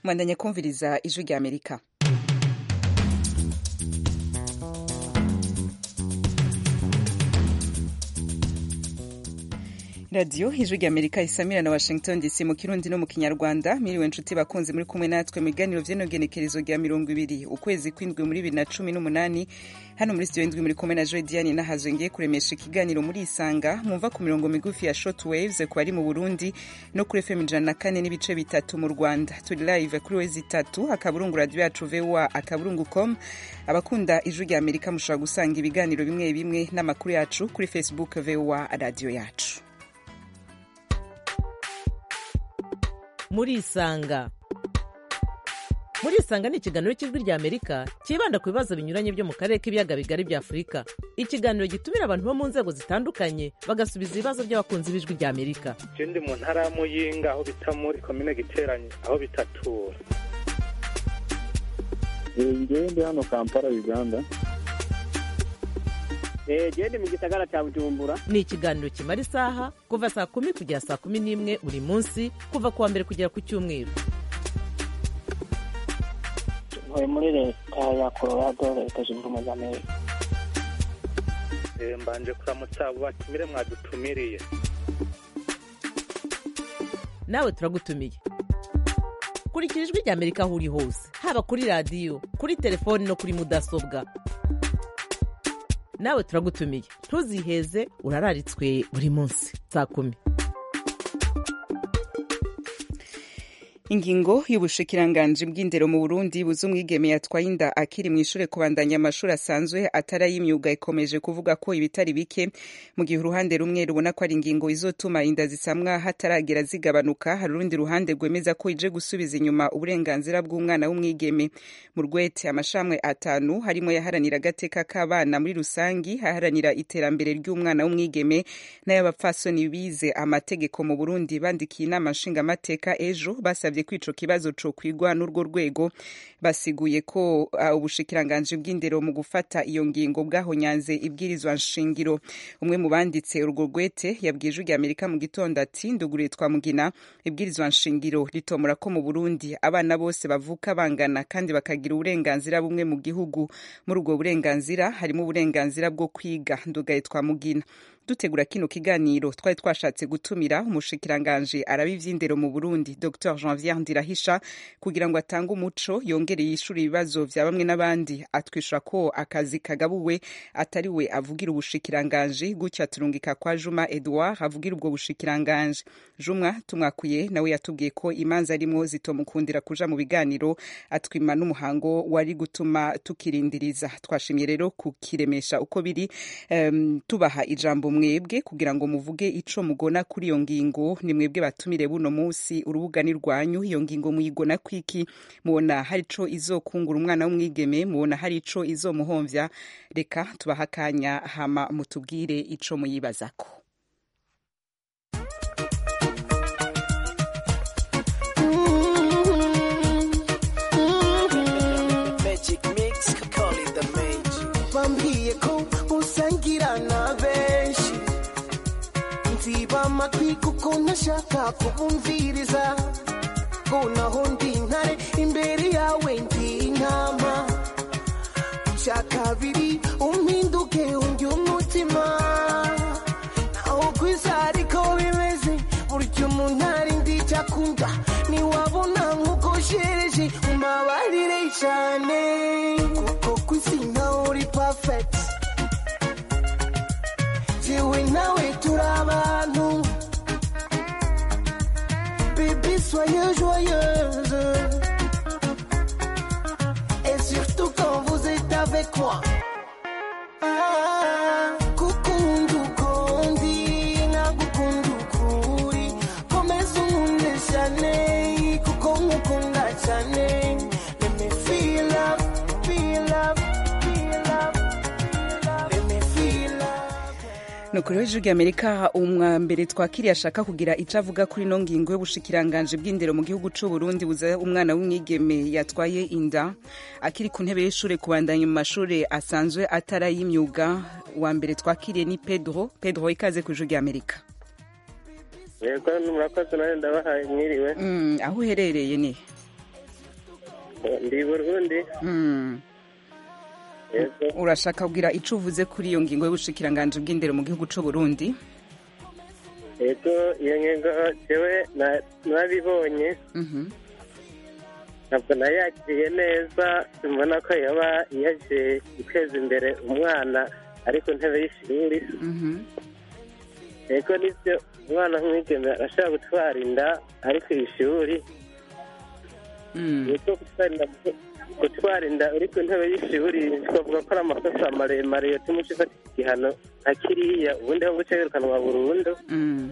mwandanya kumviriza ijwi rya amerika radiyo ijwi rya amerika isamira na washington dc mu kirundi no mu kinyarwanda miriwe nshuti bakunzi muri kumwe natwe mu biganiro vy'inogenekerezo rya mirongo ibiri ukwezi kw'indwi muri bibiri na cumi n'umunani hano muri studio indwi muri kumwe na joy diane nahazwe ngiye kuremesha ikiganiro muri isanga mwumva ku mirongo migufi ya short waves ku bari mu burundi no kuri fm ijana na kane n'ibice bitatu mu rwanda turi live kuri wezi itatu akaburungu radio yacu voa akaburungu com abakunda ijwi rya amerika mushobora gusanga ibiganiro bimwe bimwe n'amakuru yacu kuri facebook voa radio yacu muri isanga muri isanga ni ikiganiro cy'ijwi rya amerika cyibanda ku bibazo binyuranye byo mu karere k'ibiyaga bigari bya afurika ikiganiro gitumira abantu bo mu nzego zitandukanye bagasubiza ibibazo by'abakunzi b'ijwi rya amerika je ndi mu ntara ya muyinga aho bita muri komine giteranye aho bitatura ngewe ndi hano kampala uganda gende mu gisagara cya bujumbura ni ikiganiro kimara isaha kuva saa kumi kugera saa kumi n'imwe buri munsi kuva ku wa mbere kugera ku cyumweru ntuye muri leta ya colorado leta zunze ubumwe za amerika Eh, mbanje kuramutsa abo batumire mwadutumiriye nawe turagutumiye kurikira ijwi rya amerika aho uri hose haba kuri radiyo kuri telefoni no kuri mudasobwa nawe turagutumiye ntuziheze urararitswe buri munsi saa kumi ingingo y'ubushikiranganji bw'indero mu burundi buza umwigeme yatwaye inda akiri mu ishure kubandanya amashuri asanzwe atari ay'imyuga ikomeje kuvuga ko ibitari bike mu gihe uruhande rumwe rubona ko ari ingingo izotuma inda zisamwa hataragera zigabanuka hari urundi ruhande rwemeza ko ije gusubiza inyuma uburenganzira bw'umwana w'umwigeme mu rwete amashramwe atanu harimo yaharanira agateka k'abana muri rusangi haharanira iterambere ry'umwana w'umwigeme n'ay'abapfasoni bize amategeko mu burundi bandikiye inama nshingamateka ejo basabye ko ico kibazo co kwigwa n'urwo rwego basiguye ko uh, ubushikiranganji bw'indero mu gufata iyo ngingo bwahonyanze ibwirizwa nshingiro umwe mu banditse urwo rwete yabwiye ijwi rya amerika mu gitondo ati nduguriye twamugina ibwirizwa nshingiro ritomora ko mu burundi abana bose bavuka bangana kandi bakagira uburenganzira bumwe mu gihugu muri ubwo burenganzira harimo uburenganzira bwo kwiga ndugaye twamugina dutegura kino kiganiro twari twashatse gutumira umushikiranganji araba ivy'indero mu burundi dr janvier ndirahisha kugira ngo atange umuco yongere yishure ibibazo vya bamwe n'abandi atwisha ko akazi kagabuwe atari we avugira ubushikiranganji gutya turungika kwa juma edouard avugira ubwo bushikiranganji jumwa tumwakuye nawe yatubwiye ko imanza arimwo zitomukundira kuja mu biganiro atwima n'umuhango wari gutuma tukirindiriza twashimye rero kukiremesha uko biri um, tubaha ijambo mwebwe kugira ngo muvuge ico mugona kuri iyo ngingo ni mwebwe batumire buno munsi urubuga ni rwanyu iyo ngingo muyigona kwiki mubona hari ico izokungura umwana w'umwigeme mubona hari ico izomuhomvya reka tubaha akanya hama mutubwire ico muyibazako bambwiye ko usangira na benshi nziba amatwi kuko ntashaka kubumviriza ko naho ndi intare imbere yawe ndi intama icya kabiri umpinduke undi umutima naho kwisa ariko bimeze burya umuntu ari ndi icyakunda ntiwabona nk'uko shereje umabarire cyane kuko kwisi nawe uri perfect jewe nawe turi abantu bébé soyez joyeuse et surtout quand vous êtes avec moi Ah, gukunda uko ndi nkagukunda uko uri komeza unkunde cyane kuko nkukunda cyane let me feel love feel love feel love feel love let me feel love nukuri w'ijwi rya amerika umwambere twakiriye ashaka kugira ico avuga kuri ino ngingo y'ubushikiranganji bw'indero mu gihugu c'u burundi buza umwana w'umwigeme yatwaye inda akiri ku ntebe y'ishure kubandanya mu mashure asanzwe atari ay'imyuga wa mbere twakiriye ni pedro pedro ikaze ku ijwi rya amerika yego murakoze nawe ndabahaye mwiriwe Mm, aho uherereye ni ndi burundi Mm. yego urashaka kugira ico uvuze kuri iyo ngingo y'ubushikiranganji bw'indero mu gihugu c'u Burundi yego iyo ngingo jewe na- narabibonye Mhm. ntabwo nayakiriye neza mbona ko yaba yaje guteza imbere umwana ari ku ntebe y'ishuri Mhm. yego nibyo umwana nk'umwigeme arashobora gutwara inda ari ku ishuri Mm. yego gutwara inda gutwara inda uri ku ntebe y'ishuri twavuga ko ari amakosa maremare yatuma uca ufata igihano nka kiriya ubundi ho guca wirukanwa burundu Mm.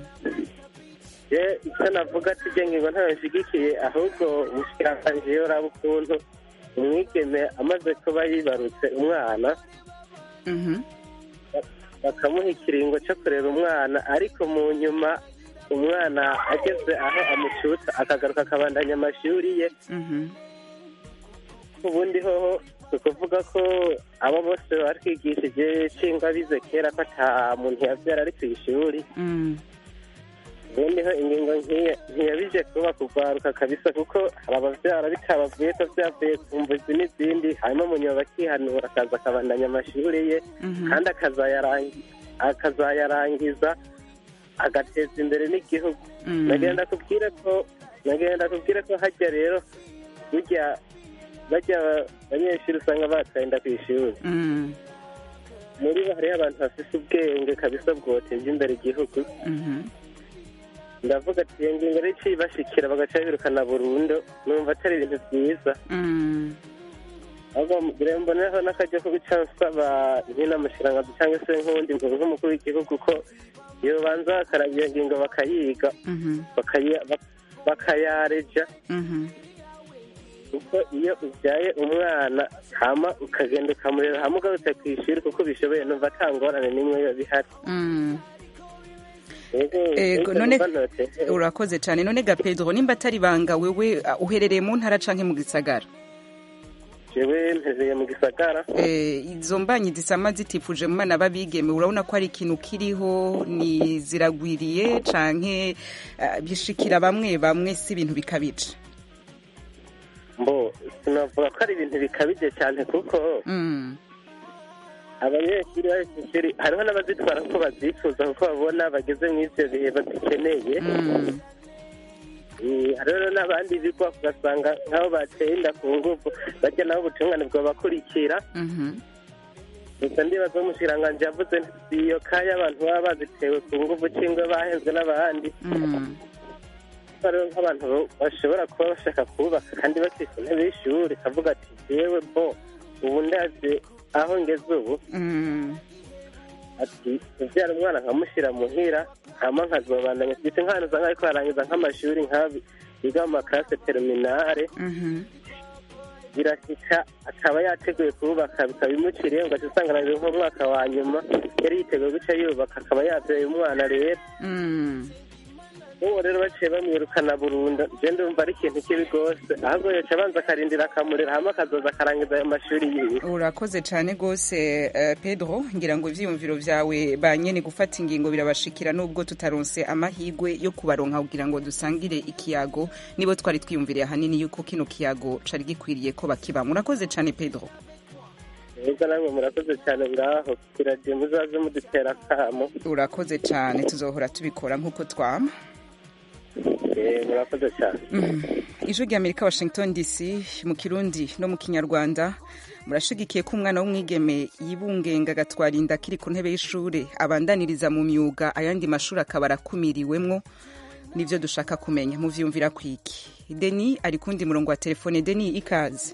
je icyo navuga ati je ngingo ntayo nshigikiye ahubwo umushikiranganji yoraba ukuntu umwigeme amaze kuba yibarutse umwana Mhm. bakamuha ikiringo cyo kurera umwana ariko mu nyuma umwana ageze aho amucutsa akagaruka akabandanya amashuri ye Mhm. ubundi hoho ni ukuvuga ko abo bose batwigishije cyangwa bize kera ko ata muntu yabyara ari ku ishuri Mm. ubundi ho ingingo nk'iyo ntiyabije kuba kugwaruka kabisa kuko hari ababyara bitabavuye ko byavuye ku mvuzi n'izindi hanyuma munyuma bakihanura akaza akabandanya amashuri ye Mhm. kandi akazayarangi- akazayarangiza agateza imbere n'igihugu Mm. nagenda kubwire ko nagenda kubwire ko hajya rero burya bajya abanyeshuri usanga batsinda ku ishuri Mm. muri bo hariho abantu bafite ubwenge kabisa bwoteza imbere igihugu Mhm. ndavuga ati iyo ngingo rero icibashikira bagaca birukana burundu numva atari ibintu byiza Mm. ahubwo rero mboneho n'akajya ko guca nsaba nk'inamushirangazi cyangwa se nk'uwundi muntu nk'umukuru w'igihugu ko iyo banza bakaraba iyo ngingo bakayiga Mhm. bakaya- bak- bakayareja Mhm. kuko iyo ubyaye umwana hama ukagenda ukamurera hamwe ugarutse ku ishuri kuko ubishoboye numva ata ngorane n'imwe yo bihari Mm. Ego, Ego, ego, none numva noteze. urakoze cyane none ga Pedro nimba atari banga wewe uh, uherereye mu ntara canke mu gisagara jewe mpezeye mu gisagara Eh, izo mbanyi zisama zitifuje mu bana babigeme urabona ko hari ikintu kiriho ni ziragwiriye canke uh, bishikira bamwe bamwe si ibintu bikabije mbo sinavuga ko ari ibintu bikabije cyane kuko Mm. abanyeshuri bari ku ishuri hariho n'abazitwara ko bazifuza kuko babona bageze mu ivyo bihe bazikeneye Mm. Eh, hariho n'abandi bigwa ugasanga nk'abo bateye inda ku nguvu bajya nabo ubutungane bwabakurikira Mhm. gusa ndibaza umushikiranganji yavuze nti iyo kaya abantu baba bazitewe ku nguvu cyangwa bahenzwe n'abandi Mm. hariho nk'abantu bashobora kuba bashaka kubaka kandi bakiri ku ntebe y'ishuri kavuga ati yewe bo ubu ndazi aho ngeze ubu Mm. ati ubyara umwana nkamushyira muhira hama nkazobandanya ndetse nk'ahantu usanga ariko harangiza nk'amashuri nk'abi biga mu makarase terminale Mhm. birashyika akaba yateguye kubaka bikaba bimuciriye ngo usanga arangije nk'umwaka wa nyuma yari yiteguye guca yubaka akaba yabyaye umwana rero Mm. ubu rero baciye bamwirukana burundu je ndumva ari ikintu kibi rwose ahubwo yoca abanza akarindira akamurera hama akazoza akarangiza ayo mashuri yiwe urakoze cyane rwose eh, pedro ngira ngo ivyiyumviro vyawe banyene gufata ingingo birabashikira nubwo tutaronse amahigwe yo kubaronka kugira ngo dusangire ikiyago nibo twari twiyumviriye ahanini yuko kino kiyago cari gikwiriye ko bakibamwe urakoze cyane pedro neza namwe murakoze cyane ngaho kiragiye muzaze mudutera akamo urakoze cyane tuzohora tubikora nk'uko twama Eh, murakoze cyane Mhm. ijwi rya amerika washington dc mu kirundi no mu kinyarwanda murashigikiye ko umwana w'umwigeme yibungenga agatwara inda akiri ku ntebe y'ishuri abandaniriza mu myuga ayandi mashuri akaba arakumiriwemwo nivyo dushaka kumenya muvyumvira kwiki deni ari kundi murongo wa telefone deni ikaze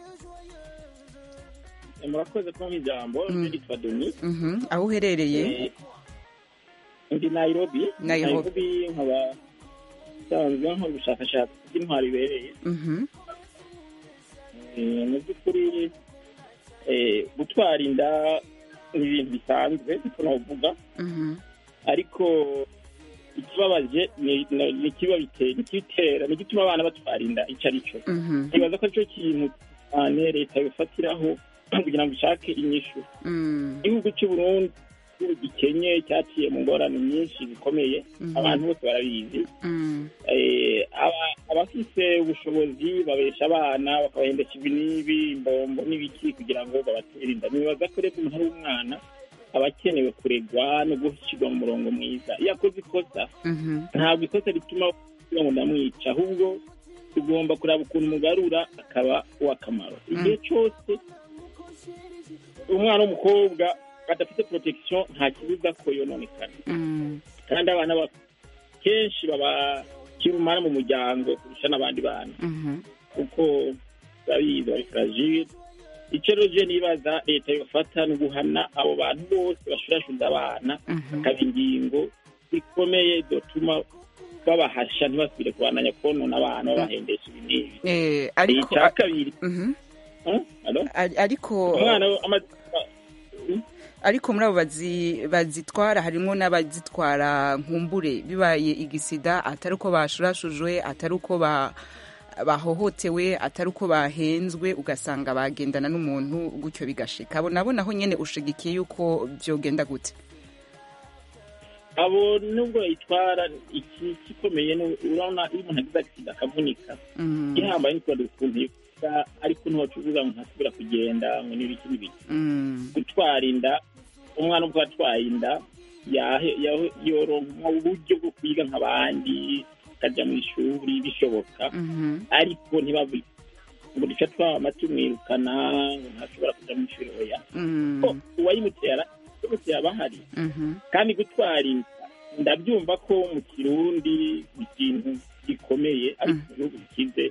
murakoze ko ijambo Mm. nitwa doni Mhm. aho uherereye Eh, ndi nairobi Nairobi. nkaba nsanzwe nkora ubushakashatsi bw'intwaro ibereye Mhm. Eh, mu by'ukuri eh, gutwara inda ni ibintu bisanzwe niko navuga Mhm. ariko ikibabaje ni ni- ni ikiba bitera ikitera ni igituma abana batwara inda icyo ari cyo Mhm. nibaza ko aricyo kintu cyane leta yofatiraho kugira ngo ishake inyishu Mm. igihugu cy'u Burundi igihugu gikenye cyaciye mu ngorane nyinshi zikomeye Mhm. abantu bose barabizi Mm. Eh, aba- abafite abafise ubushobozi babesha abana bakabahendesha ibi n'ibi imbombo n'ibiki kugira ngo babatere inda nibaza ko rero umuntu ari umwana aba akenewe kuregwa no gushyirwa mu murongo mwiza iyo akoze ikosa ntabwo ikosa rituma kugira ngo ndamwica ahubwo tugomba kuraba ukuntu umugarura akaba uw'akamaro igihe cyose umwana w'umukobwa badafite protection nta kibuza ko yononekana kandi abana ba- kenshi baba kirumara mu muryango kurusha n'abandi bana kuko babizi bari fragile icyo rero je nibaza leta yofata ni uguhana abo bantu bose bashurashuza abana hakaba ingingo zikomeye zotuma babahasha ntibasubire kubandanya konona abana babahendesha ibi n'ibi Eh, ariko icya kabiri Mhm. Huh? Alo? Ari- ariko umwana amaze ariko muri abo bazi- bazitwara harimo n'abazitwara nkumbure bibaye igisida atari uko bashurashujwe atari uko ba bahohotewe atari uko bahenzwe ugasanga bagendana n'umuntu gutyo bigashika abo nabo naho nyene ushigikiye yuko vyogenda gute abo nubwo yitwara iki gikomeye ni- urabona iyo umuntu agize agisida akavunika Mm. gihambaye ni kubera ukuntu yivuga ariko ntiwacuruza ngo ntasubira kugenda ngo n'ibiki n'ibiki Mm. gutwara inda umwana ubwo atwaye inda yahe- yahe- yoronka uburyo bwo kwiga nk'abandi akajya mu ishuri bishoboka Mhm. ariko ntibavuge ngo duce twaba tumwirukana ngo ntashobora kujya mu ishuri oya Mm. ko uwayimutera uwayimutera aba ahari Mhm. kandi gutwara inda ndabyumva ko mu kirundi ni ikintu gikomeye ariko mu bihugu bikize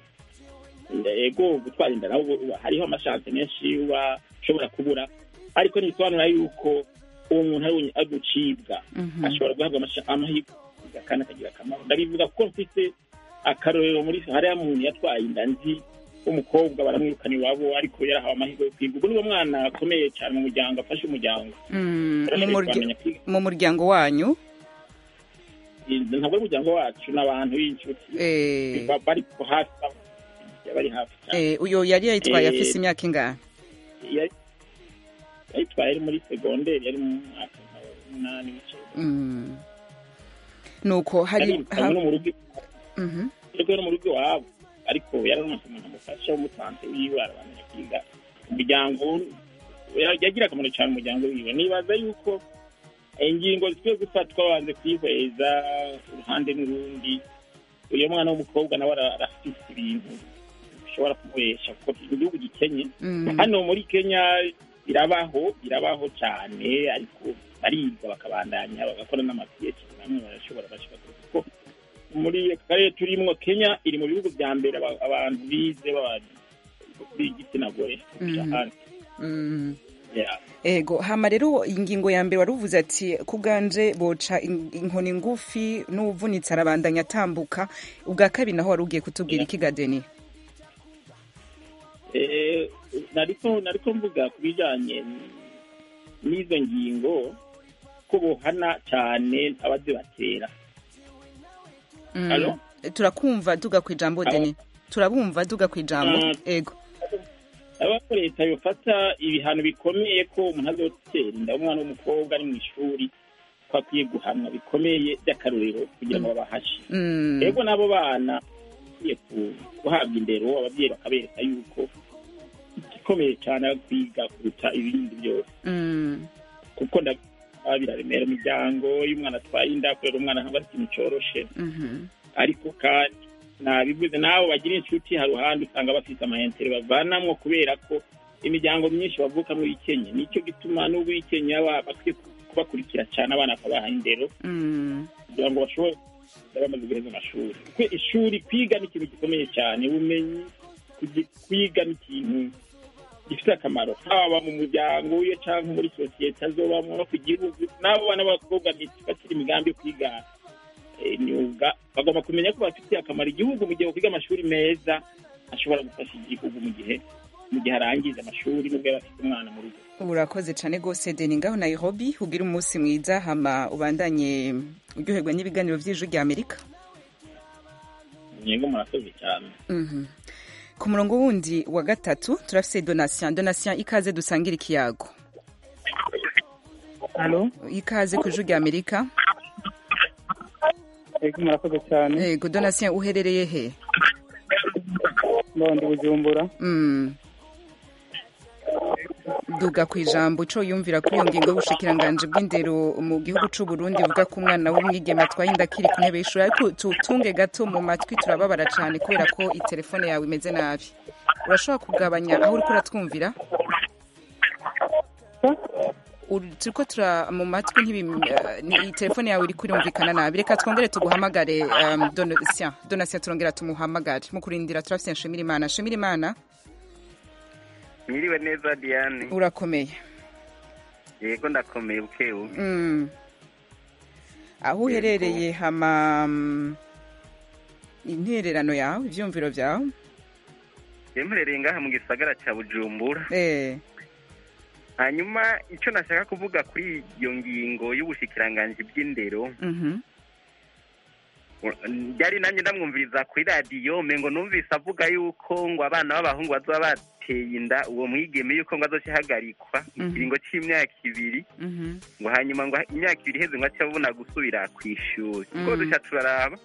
ego gutwara inda naho ubu- hariho amashanse menshi uba ushobora kubura ariko ntibisobanura yuko uwo muntu ari we ari gucibwa Mhm. ashobora guhabwa amasha- amahirwe kandi akagira akamaro ndabivuga kuko mfite akarorero muri hariya muntu yatwaye inda nzi w'umukobwa baramwirukana iwabo ariko yarahawe amahirwe yo kwiga ubwo niwo mwana akomeye cyane mu muryango afashe umuryango Mm. Mu Yarashoboye murya- kumenya kwiga. mu muryango wanyu ntabwo ari umuryango wacu n'abantu b'inshuti Eh. Ba- bari ku hafi bari hafi cyane Eh, uyo yari yayitwaye Eh. afise imyaka ingahe Yari- yayitwaye ari muri segonderi yari mu mwaka w'umunani w'icyenda Mm. nuko hari yari ha- no mu rugo Mhm. ariko no mu rugo iwabo ariko yararonse umuntu amufasha w'umusanze wiwe arabandanya kwiga umuryango ya- yagira akamaro cyane umuryango wiwe nibaza yuko ingingo zikwiye gufatwa banze kwihweza uruhande n'urundi uyu mwana w'umukobwa nawe ara- arafite ibintu bishobora kumuhesha kuko igihugu gikenye Mm. hano muri kenya birabaho birabaho cyane ariko bariga bakabandanya bagakora n'amapiyeci bamwe barashobora bashika kure kuko muri aka karere turimwo kenya iri mu bihugu bya mbere aba- abantu bize baba- b'igitsina gore kurusha Mhm. ahandi. Mm. Yeah. ego hama rero ingingo ya mbere wari uvuze ati kubwanje boca in- inkoni ngufi n'uvunitse arabandanya atambuka ubwa kabiri naho wari ugiye kutubwira iki gadeni Eh, nariko nariko mvuga ku bijanye n'izo ngingo ko bohana cyane abazibatera Mm. Alo? turakumva duga ku ijambo Alo? deni turabumva duga ku ijambo Mm. ego aba ko leta yofata ibihano bikomeye ko umuntu azotera inda umwana w'umukobwa ari mu ishuri ko akwiye guhanwa bikomeye by'akarorero kugira ngo babahashe Mm. rero n'abo bana bakwiye ku- guhabwa indero ababyeyi bakabereka yuko igikomeye cyane ari kwiga kuruta ibindi byose Mm. kuko ndabona biraremera imiryango iyo umwana atwaye inda kurera umwana ntabwo ari ikintu cyoroshe Mhm. ariko kandi nabivuze n'abo bagira inshuti hari uruhande usanga bafite amayentere bavanamwo kubera ko imiryango myinshi bavuka muri kenya nicyo gituma n'ubwo i kenya ba- bakwiye kubakurikira cyane abana bakabaha indero Mm. kugira ngo bashobore kuba bamaze guheza amashuri kuko ishuri kwiga ni ikintu gikomeye cyane ubumenyi kugi- kwiga ni ikintu gifite akamaro haba mu muryango wiwe cyangwa muri sosiyete azobamwo no ku gihugu n'abo bana b'abakobwa bakiri imigambi yo kwiga eh, imyuga bagomba kumenya ko bafitiye akamaro igihugu mu gihe bakwiga amashuri meza ashobora gufasha igihugu mu gihe mu gihe arangiza amashuri n'ubwo yaba afite umwana mu rugo urakoze cyane rwose deni ngaho nairobi ugira umunsi mwiza hama ubandanye uryoherwa n'ibiganiro by'ijwi rya amerika yego murakoze cyane Mhm. ku murongo wundi wa gatatu turafise donatien donatien ikaze dusangira ikiyago halo ikaze ku ijwi rya amerika ego murakoze cyane yego donatien uherereye he ndi bujumbura Mm. duga ku ijambo ico yumvira kuri iyo ngingo y'ubushikiranganji bw'indero mu gihugu c'u Burundi buvuga ko umwana w'umwigeme atwaye inda akiri ku ntebe y'ishuri ariko tutunge gato mu matwi turababara cane kubera ko itelefone yawe imeze nabi urashobora kugabanya aho uriko uratwumvira Uri- turiko tura mu matwi ntibim- eh, ni telefone yawe iriko irumvikana nabi reka twongere tuguhamagare um, donatien donatien turongera tumuhamagare mu kurindira turafise nshimira imana nshimira imana mwiriwe neza diane urakomeye yego ndakomeye bukebuke Mm. aho uherereye hama mm, intererano yawe ivyumviro vyawe yemperereye ngaha mu gisagara ca bujumbura eh hanyuma icyo nashaka kuvuga kuri iyo ngingo y'ubushikiranganji bw'indero mhm byari nanjye ndamwumviriza kuri radiyo mengo numvise avuga yuko ngo abana b'abahungu bazoba bateye inda uwo mwigeme yuko ngo azoca ahagarikwa mu Mhm. kiringo c'imyaka ibiri mhm ngo hanyuma ngo imyaka ibiri iheze ngo ace abona gusubira ku ishuri Mhm. kuko duca turaraba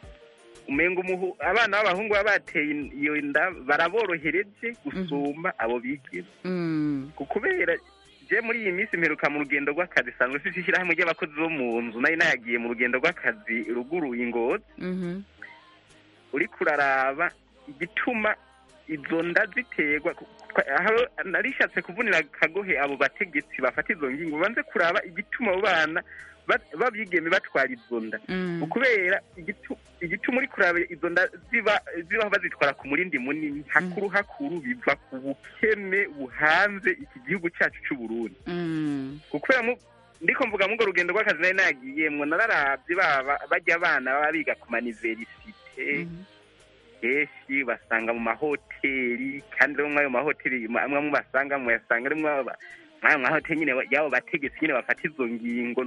umengo umuhu abana b'abahungu baba bateye iyo nda baraborohereje gusumba abo bigeme mm kubera je muri iyi minsi mperuka mu rugendo rw'akazi sanzwe mfise ishyirahamwe ry'abakozi bo mu nzu nari nayagiye mu rugendo rw'akazi ruguru ingozi mhm uriko uraraba igituma izo nda ziterwa ku- twa- aho narishatse kuvunira akagohe abo bategetsi bafata izo ngingo banze kuraba igituma abo bana ba- babigeme batwara izo nda Mm. ukubera igitu- igituma uri kuraba izo nda ziba zibaho bazitwara ku murindi munini hakuru hakuru biva ku bukene buhanze iki gihugu cyacu c'u Burundi mm kubera mu ndiko mvuga mu urwo rugendo rw'akazi nari nagiyemwo nararavye baba bajya abana baba biga ku maniverisite kenshi basanga mu mahoteli kandi rero mw'ayo mahoteli amwe mu basanga muyasanga arimwo aba- mw'ayo mahoteli nyine y'abo bategetsi nyine bafata izo ngingo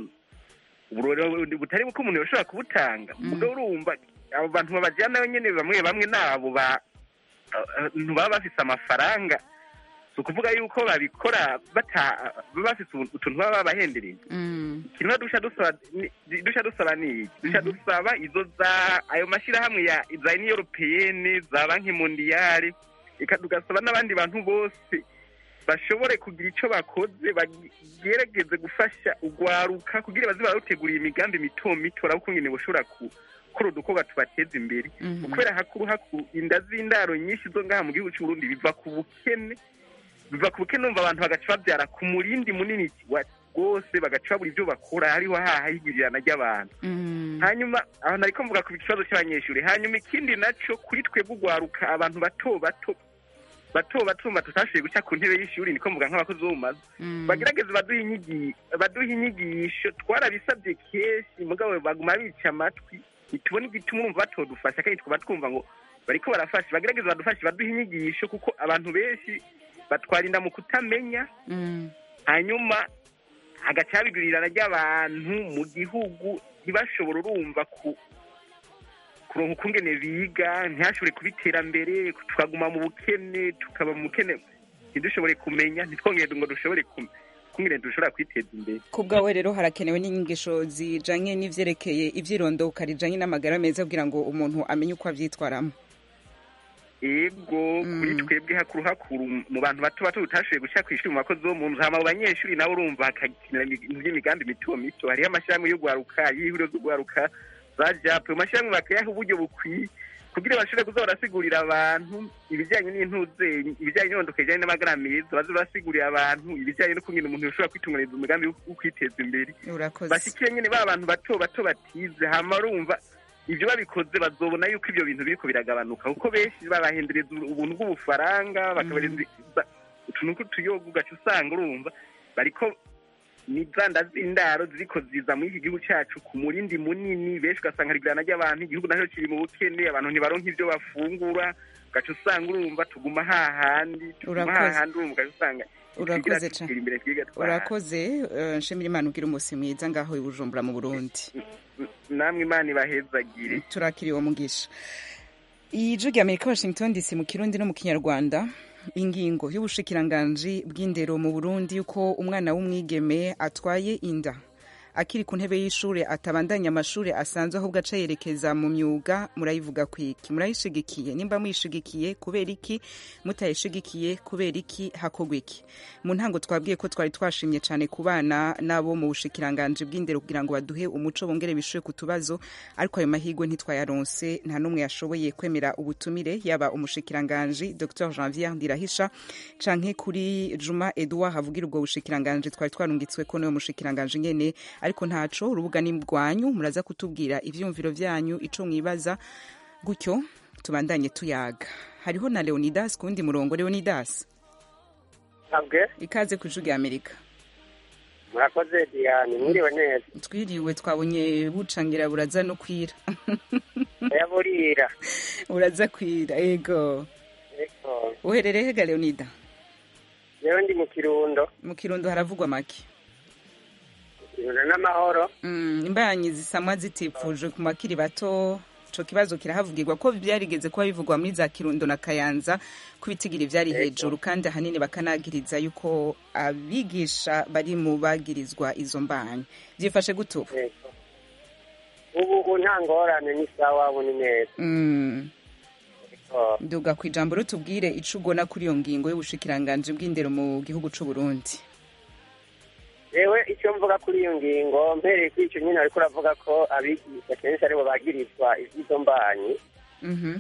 uburori butari buko umuntu yoshobora kubutanga ubwo urumva abo bantu babajyanayo nyine bamwe bamwe nabo ba abantu baba bafise amafaranga si ukuvuga yuko babikora bata baba bafise utuntu baba babahendereye mm ikintu dusha dusaba ni- dusha dusaba ni iki dusha dusaba izo za ayo mashyirahamwe ya za union européenne za banki mondiale eka tugasaba n'abandi bantu bose bashobore kugira icyo bakoze bagerageze gufasha ugwaruka kugira baze bararutegurira imigambi mito mito uraba ukungene boshobora gukora udukorwa tubateza imbere Mhm. kubera hakuru hakuru inda z'indaro nyinshi zo ngaha mu gihugu cy'u Burundi biva ku bukene biva ku bukene numva abantu bagaca babyara ku murindi munini wa- rwose bagaca babura ibyo bakora hariho haha higwirirana ry'abantu mm hanyuma aho nariko mvuga ku kibazo cy'abanyeshuri hanyuma ikindi naco kuri twebwe ugwaruka abantu bato bato bato bato tumva tutashoboye guca ku ntebe y'ishuri niko mvuga nk'abakozi bo mu mazu mm bagerageze baduhe inyigisho baduhe inyigisho twarabisabye kenshi mugabo baguma bica amatwi ntitubone igituma urumva batodufasha kandi twaba twumva ngo bariko barafasha bagerageze badufashe baduhe inyigisho kuko abantu benshi batwara inda mu kutamenya mm hanyuma hagaca habigurirana ry'abantu mu gihugu ntibashobora urumva ku kuronka ukungene biga ntihashobore kuba iterambere tukaguma mu bukene tukaba mu bukene ntidushobore kumenya ntitwongere ngo dushobore kum- kungene dushobora kwiteza imbere ku bwawe rero harakenewe n'inyigisho zijanye n'ivyerekeye ivyirondoka rijanye n'amagara meza kugira ngo umuntu amenye uko avyitwaramo ego kuri twebwe hakuru hakuru mu bantu bato bato tutashoboye guca kw'ishuri mu bakozi bo mu nzu hama mu banyeshuri nabo urumva hakakinira ibintu by'imigambi mito mito hariho amashyirahamwe yo guharuka y'ihuriro zo guharuka za jape ayo mashyirahamwe bakayaha uburyo bukwiye kugira bashobore kuza barasigurira abantu ibijyanye n'intuzenyi ibijyanye n'intondoka ijyanye n'amagara meza baze barasigurira abantu ibijyanye no kungena umuntu yoshobora kwitunganiriza umugambi wo wo kwiteza imbere urakoze bashikire nyine ba bantu bato bato batize hama urumva ibyo babikoze bazobona yuko ibyo bintu biriko biragabanuka kuko benshi babahendereza ubuntu bw'ubufaranga bakabahereza utuntu tw'utuyoga ugaca usanga urumva bariko ni za nda z'indaro ziriko ziza muri iki gihugu cyacu ku murindi munini benshi ugasanga hari igurana ry'abantu igihugu nacyo kiri mu bukene abantu ntibaronka ibyo bafungura ugaca usanga urumva tuguma hahandi tuguma Urakoze. hahandi urumva ugaca usanga Urakoze twigira cane. tutera imbere twiga twaha urakoze eh, nshimira imana ugira umusi mwiza ngaho i bujumbura mu burundi namwe imana ibahezagire turakiriwe mugisha ijwi rya amerika washington dc mu kirundi no mu kinyarwanda ingingo y'ubushikiranganji bw'indero mu burundi yuko umwana w'umwigeme atwaye inda akiri ku ntebe y'ishure atabandanya amashure asanzwe ahubwo aca yerekeza mu myuga murayivuga kwiki murayishigikiye nimba muyishigikiye kubera iki mutayishigikiye kubera iki hakorwa iki mu ntango twabwiye ko twari twashimye cyane ku bana n'abo mu bushikiranganji bw'indero kugira ngo baduhe umuco bongere bishure ku tubazo ariko ayo mahirwe ntitwayaronse nta n'umwe yashoboye kwemera ubutumire yaba umushikiranganji dr janvier ndirahisha canke kuri juma edouard havugira ubwo bushikiranganji twari twarungitswe ko niwe mushikiranganji nyene ariko ntaco urubuga ni rwanyu muraza kutubwira ivyumviro vyanyu ico mwibaza gutyo tubandanye tuyaga hariho na leonidas ku wundi murongo leonidas abwe ikaze ku ijwi rya amerika murakoze diane mwiriwe neza twiriwe twabonye bucangira buraza no kwira yaburira buraza kwira ego eko uherereye hega leonida yewe ndi mu kirundo mu kirundo haravugwa make kirundo n'amahoro Mm, imbanyi zisamwa zitipfujwe ku bakiri bato ico kibazo kirahavugirwa ko byarigeze kuba bivugwa muri za kirundo na kayanza ko ibitigiri vyari hejuru kandi ahanini bakanagiriza yuko abigisha bari mu bagirizwa izo mbanyi vyifashe gute ubu eko ubu ubu nta ngorane ni sawa ubu ni neza Mm, eko nduga ku ijambo rutubwire ico ugona kuri iyo ngingo y'ubushikiranganji bw'indero mu gihugu c'u Burundi yewe icyo mvuga kuri iyo ngingo mpereye kuri icyo nyine ariko uravuga ko abigisha kenshi aribo bagirizwa ivy'izo mbanyi Mhm.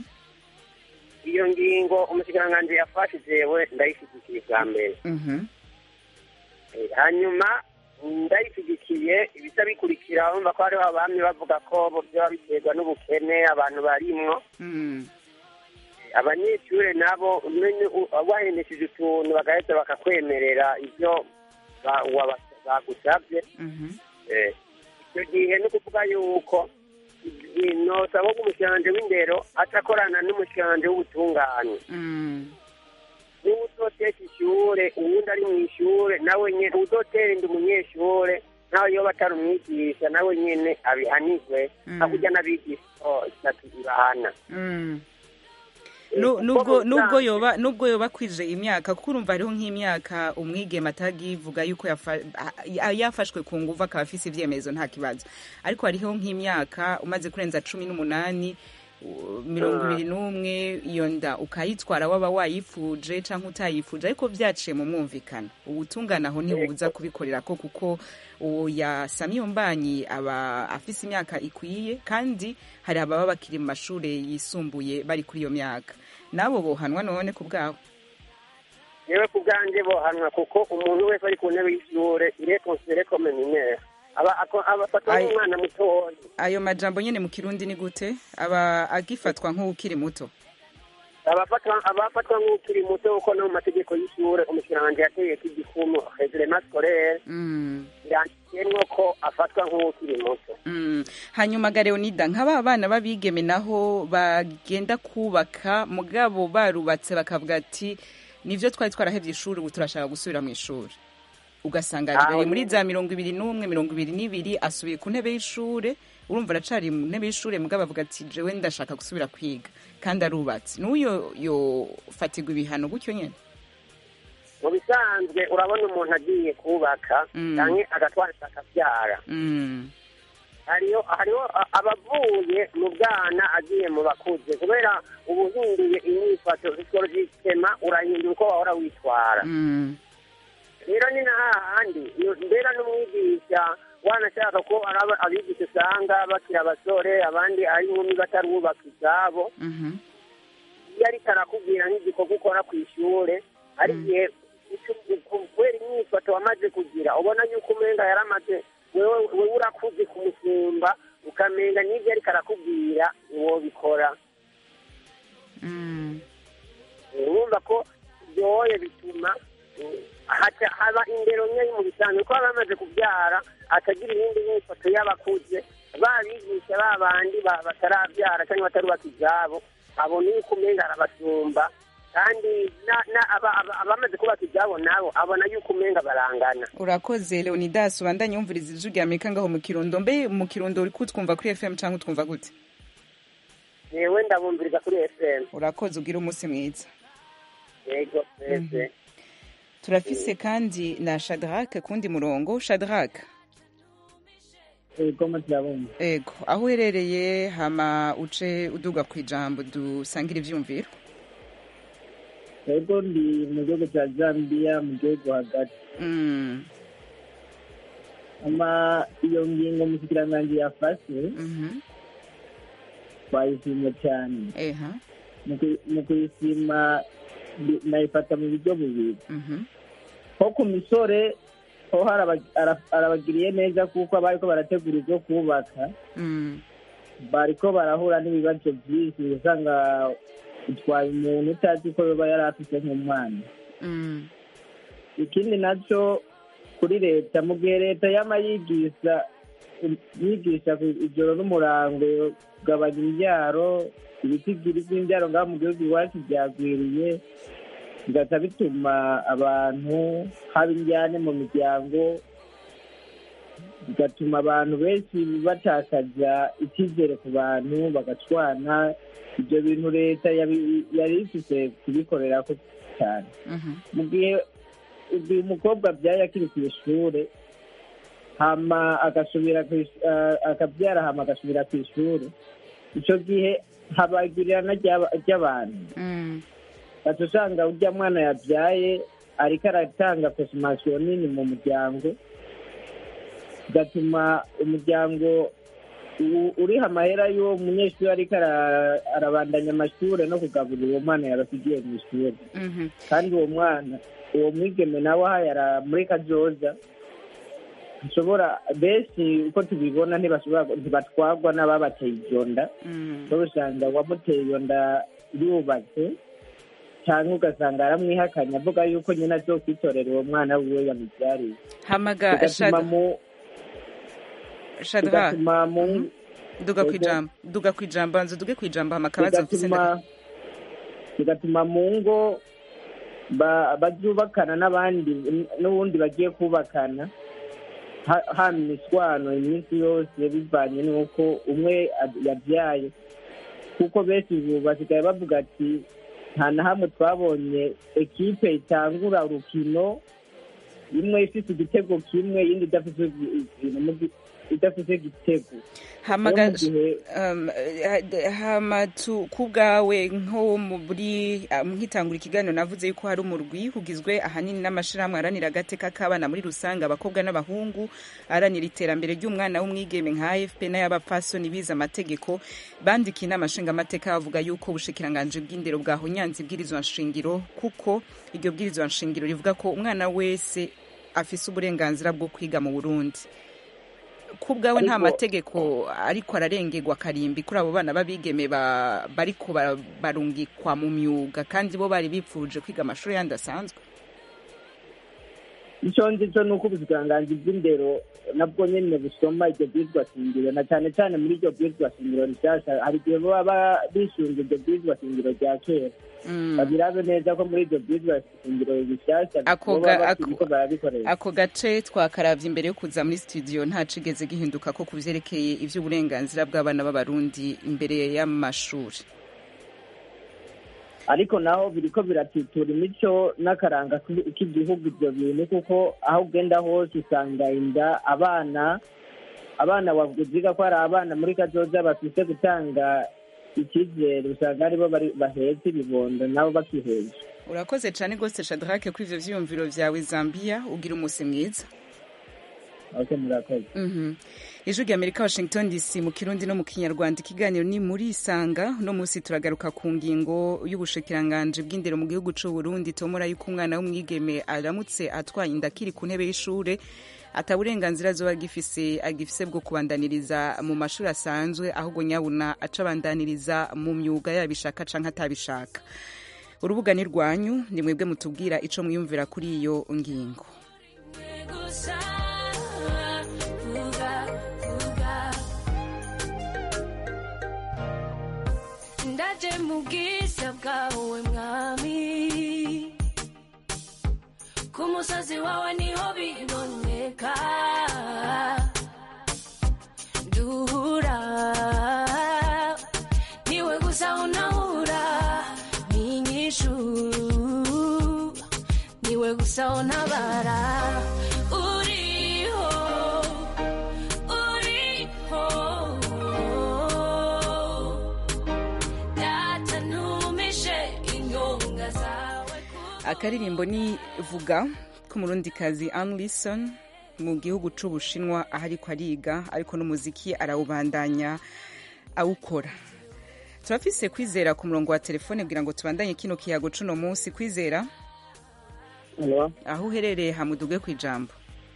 iyo ngingo umushikiranganji yafashe jewe ndayishyigikiye bwa mbere Mhm. Eh, hanyuma ndayishyigikiye ibisa bikurikira urumva ko hariho abami bavuga ko bo byaba biterwa n'ubukene abantu barimwo Mm. abanyeshure nabo umenye u- wahendesheje utuntu bagaheza bakakwemerera ibyo ba- waba- bagusabye Mhm. Eh, icyo gihe ni ukuvuga yuko i- nosaba ko umushikiranganji w'indero atakorana n'umushikiranganji w'ubutungane Mm. niba uzoteka ishure uwundi ari mu ishure nawe nyene uzotera inda umunyeshure nawe yoba atari umwigisha nawe nyene abihanirwe Mm. hakurya n'abigisha oh, itatu ibahana Mm. Eh, Nu- kuko nubwo mu nubwo bisanzwe- yoba nubwo yoba kwije imyaka kuko urumva hariho nk'imyaka umwigeme atagivuga yuko yafa- a- yafashwe ku nguvu akaba afise ivyemezo nta kibazo ariko hariho nk'imyaka umaze kurenza cumi n'umunani u- mirongo ibiri n'umwe iyo nda ukayitwara waba wayifuje canke utayifuje ariko vyaciye mu mwumvikano ubutungane aho ntibuza kubikorera ko kuko uwo yasamye iyo mbanyi aba afise imyaka ikwiye kandi hari ababa bakiri mu mashure yisumbuye bari kuri iyo myaka nabo bohanwa none ku bwabo yewe ku bwanjye bohanwa kuko umuntu wese ari ku ntebe y'ishure il est considéré comme mineur aba ako- aba afatwa Ai- nk'umwana mutoya ayo majambo nyene mu kirundi ni gute aba agifatwa nk'ukiri muto abafatwa abafatwa nk'ukiri muto kuko no mu mategeko y'ishure umushikiranganji yategeka igikumu reglement scolaire mm. yanditsemo ko afatwa nk'ukiri muto Mm. hanyuma ga leonida nk'aba bana b'abigeme naho bagenda kubaka mugabo barubatse bakavuga ati nivyo twari twarahevye ishuri ubu turashaka gusubira mu ishuri ugasanga Aho ari muri nyene. za mirongo ibiri n'umwe mirongo ibiri n'ibiri asubiye ku ntebe y'ishure urumva aracari mu ntebe y'ishure mugabo avuga ati jewe ndashaka gusubira kwiga kandi arubatse n'uyo yofatirwa ibihano gutyo nyene mu bisanzwe urabona umuntu agiye kubaka Mm. canke agatwara akabyara mm. hariho hariho a- abavuye mu bwana agiye mu bakuze kubera uba uhinduye inyifato psikologikema urahindura uko wahora witwara Mm. rero ni na hahandi iyo- mbera n'umwigisha wanashaka ko ari aba- abigisha usanga bakiri abasore abandi ari inkumi batarubaka izabo Mhm. iyo ariko arakubwira nk'igikorwa ukora ku ishure hari igihe ico- kubera imyifato wamaze kugira ubona yuko umenga yaramaze wewe wewe urakuze kumusumba ukamenga n'ibyo ariko arakubwira wobikora Mm. urumva ko byoye bituma eh, haca haba indero nke mu bisanzwe ko baba bamaze kubyara atagira iyindi myifato y'abakuze babigisha ba bandi ba- batarabyara cyangwa batarubaka ibyabo abona yuko umenga arabasumba kandi na- na- aba- aba- abamaze kubaka ibyabo nabo abona yuko umenga barangana urakoze leonidas ubandanye wumviriza ijwi rya amerika ngaho mu kirundo mbe mu kirundo uri kutwumva kuri fm cyangwa utwumva gute yewe ndabumviriza kuri fm urakoze ugira umunsi mwiza yego twese turafise kandi na shadrake kundi murongo shadrake ego muturabumva ego aho uherereye hama uce uduga ku ijambo dusangira ivyumviro ego ndi mu gihugu cya zambia mu gihugu hagati Mm, ama iyo ngingo mushikiranganji yafashe mhm, twayishimye cyane eha Mu kuyi- mu kuyishima ndi- nayifata mu buryo bubiri mhm, nko ku misore ho haraba- ara- arabagiriye neza kuko abariko barategura ibyo kubaka mm, bariko barahura n'ibibazo byinshi usanga utwaye umuntu utazi ko yoba yari afite nk'umwana mm, ikindi nacyo kuri leta mu gihe leta yama yigisha yigisha ku ijoro n'umurango kugabanya imbyaro ibitigiri by'imbyaro ngaho mu gihugu iwacu byagwiriye bigaca bituma abantu haba injyane mu miryango bigatuma abantu benshi batakaza icyizere ku bantu bagacwana ibyo bintu leta yabi- yari ifite kubikorera ko cyane mhm, mu gihe igihe umukobwa abyaye akiri ku ishuri hama agasubira ku ish- ah, akabyara hama agasubira ku ishuri icyo gihe habagirirana ry'aba- ry'abantu mm, gaca usanga urya mwana yabyaye ariko aratanga konsimasiyo nini mu muryango bigatuma umuryango u- uriha amahera y'uwo munyeshuri ariko ara- arabandanya amashuri no kugaburira uwo mwana yarasigiye mu ishuri mhm. kandi uwo mwana uwo mwigeme nawe ahayara muri kajoza nshobora benshi uko tubibona ntibashobora ntibatwagwa n'ababateye iyo nda Mm. so usanga uwamuteye iyo nda yubatse cyangwa ugasanga aramwihakanye avuga yuko nyine azo kwitorera uwo mwana wiwe yamubyariye hamaga bigatuma Shad- mu Shadrach bigatuma mu duga ku Ego. ijambo duga ku ijambo banza duge ku ijambo hama akabazo mfise bigatuma nda- bigatuma mu ngo ba- bazubakana n'abandi n'ubundi bagiye kubakana ha- haba imiswano iminsi yose bivanye n'uko umwe ad- yabyaye kuko benshi ubu basigaye bavuga ati nta na hamwe twabonye ekipe itangura urukino imwe ifite igitego kimwe iyindi idafite ibintu idafite igitego hamaga Rero mu gihe- um, eh, hama tu ku bwawe nko muri ah, nkitangura ikiganiro navuze yuko hari umurwi ugizwe ahanini n'amashirahamwe aharanira agateka k'abana muri rusange abakobwa n'abahungu aharanira iterambere ry'umwana w'umwigeme nka afp n'ay'abapfasoni bize amategeko bandikiye inama nshingamateka bavuga yuko ubushikiranganji bw'indero bwahonyanze ibwirizwa nshingiro kuko iryo bwirizwa nshingiro rivuga ko umwana wese afise uburenganzira bwo kwiga mu burundi ku bwawe nta Ariko- mategeko ariko ararengerwa karimbi kuri abo bana b'abigeme ba- bariko bara- barungikwa mu myuga kandi bo bari bipfuje kwiga amashuri yandi asanzwe icyo nzi cyo ni uko ubushikiranganji bw'indero nabwo nyine busoma iryo bwirizwa shingiro na cyane cyane muri iryo bwirizwa shingiro rishyashya hari igihe baba ba- bisunga iryo bwirizwa shingiro rya kera babirabe neza ko muri iryo bwirizwa shingiro rishyashya Ako boba ga- bakiriko ako- barabikoresha ako gace twakaravye imbere yo kuza muri studio nta cigeze gihinduka ko ku vyerekeye ivy'uburenganzira bw'abana b'abarundi imbere y'amashuri ariko naho biriko biratitura imico n'akaranga k'i- k'igihugu ibyo bintu kuko aho ugenda hose usanga inda abana abana wavuga ko hari abana muri kazoza bafite gutanga icyizere usanga aribo bari- bahetse ibibondo nabo bakiheje urakoze cane rwose shadrake kuri ivyo vyiyumviro vyawe zambia ugira umusi mwiza ake murakoze Mhm. ijwi rya amerika washington dc mu kirundi no mu kinyarwanda ikiganiro ni muri isanga uno munsi turagaruka ku ngingo y'ubushikiranganji bw'indero mu gihugu c'u burundi tomora yuko umwana w'umwigeme aramutse atwaye inda akiri ku ntebe y'ishure ata burenganzira azoba agifise agifise bwo kubandaniriza mu mashuri asanzwe ahubwo nyabuna aca abandaniriza mu myuga yabishaka canke atabishaka urubuga ni rwanyu ni mwebwe mutubwira ico mwiyumvira kuri iyo ngingo ndaje mu bwiza bwawe mwami ku musozi wawe niho biboneka duhura niwe gusa unahura n'inyishu niwe gusa untabara uriho uriho inda zawe akaririmbo ni vuga k'umurundikazi Anne Lison mu gihugu c'ubushinwa aho ariko ariga ariko n'umuziki arawubandanya awukora turafise kwizera ku murongo wa telefone kugira ngo tubandanye kino kiyago cuno munsi kwizera aho uherereye hamuduge ku ijambo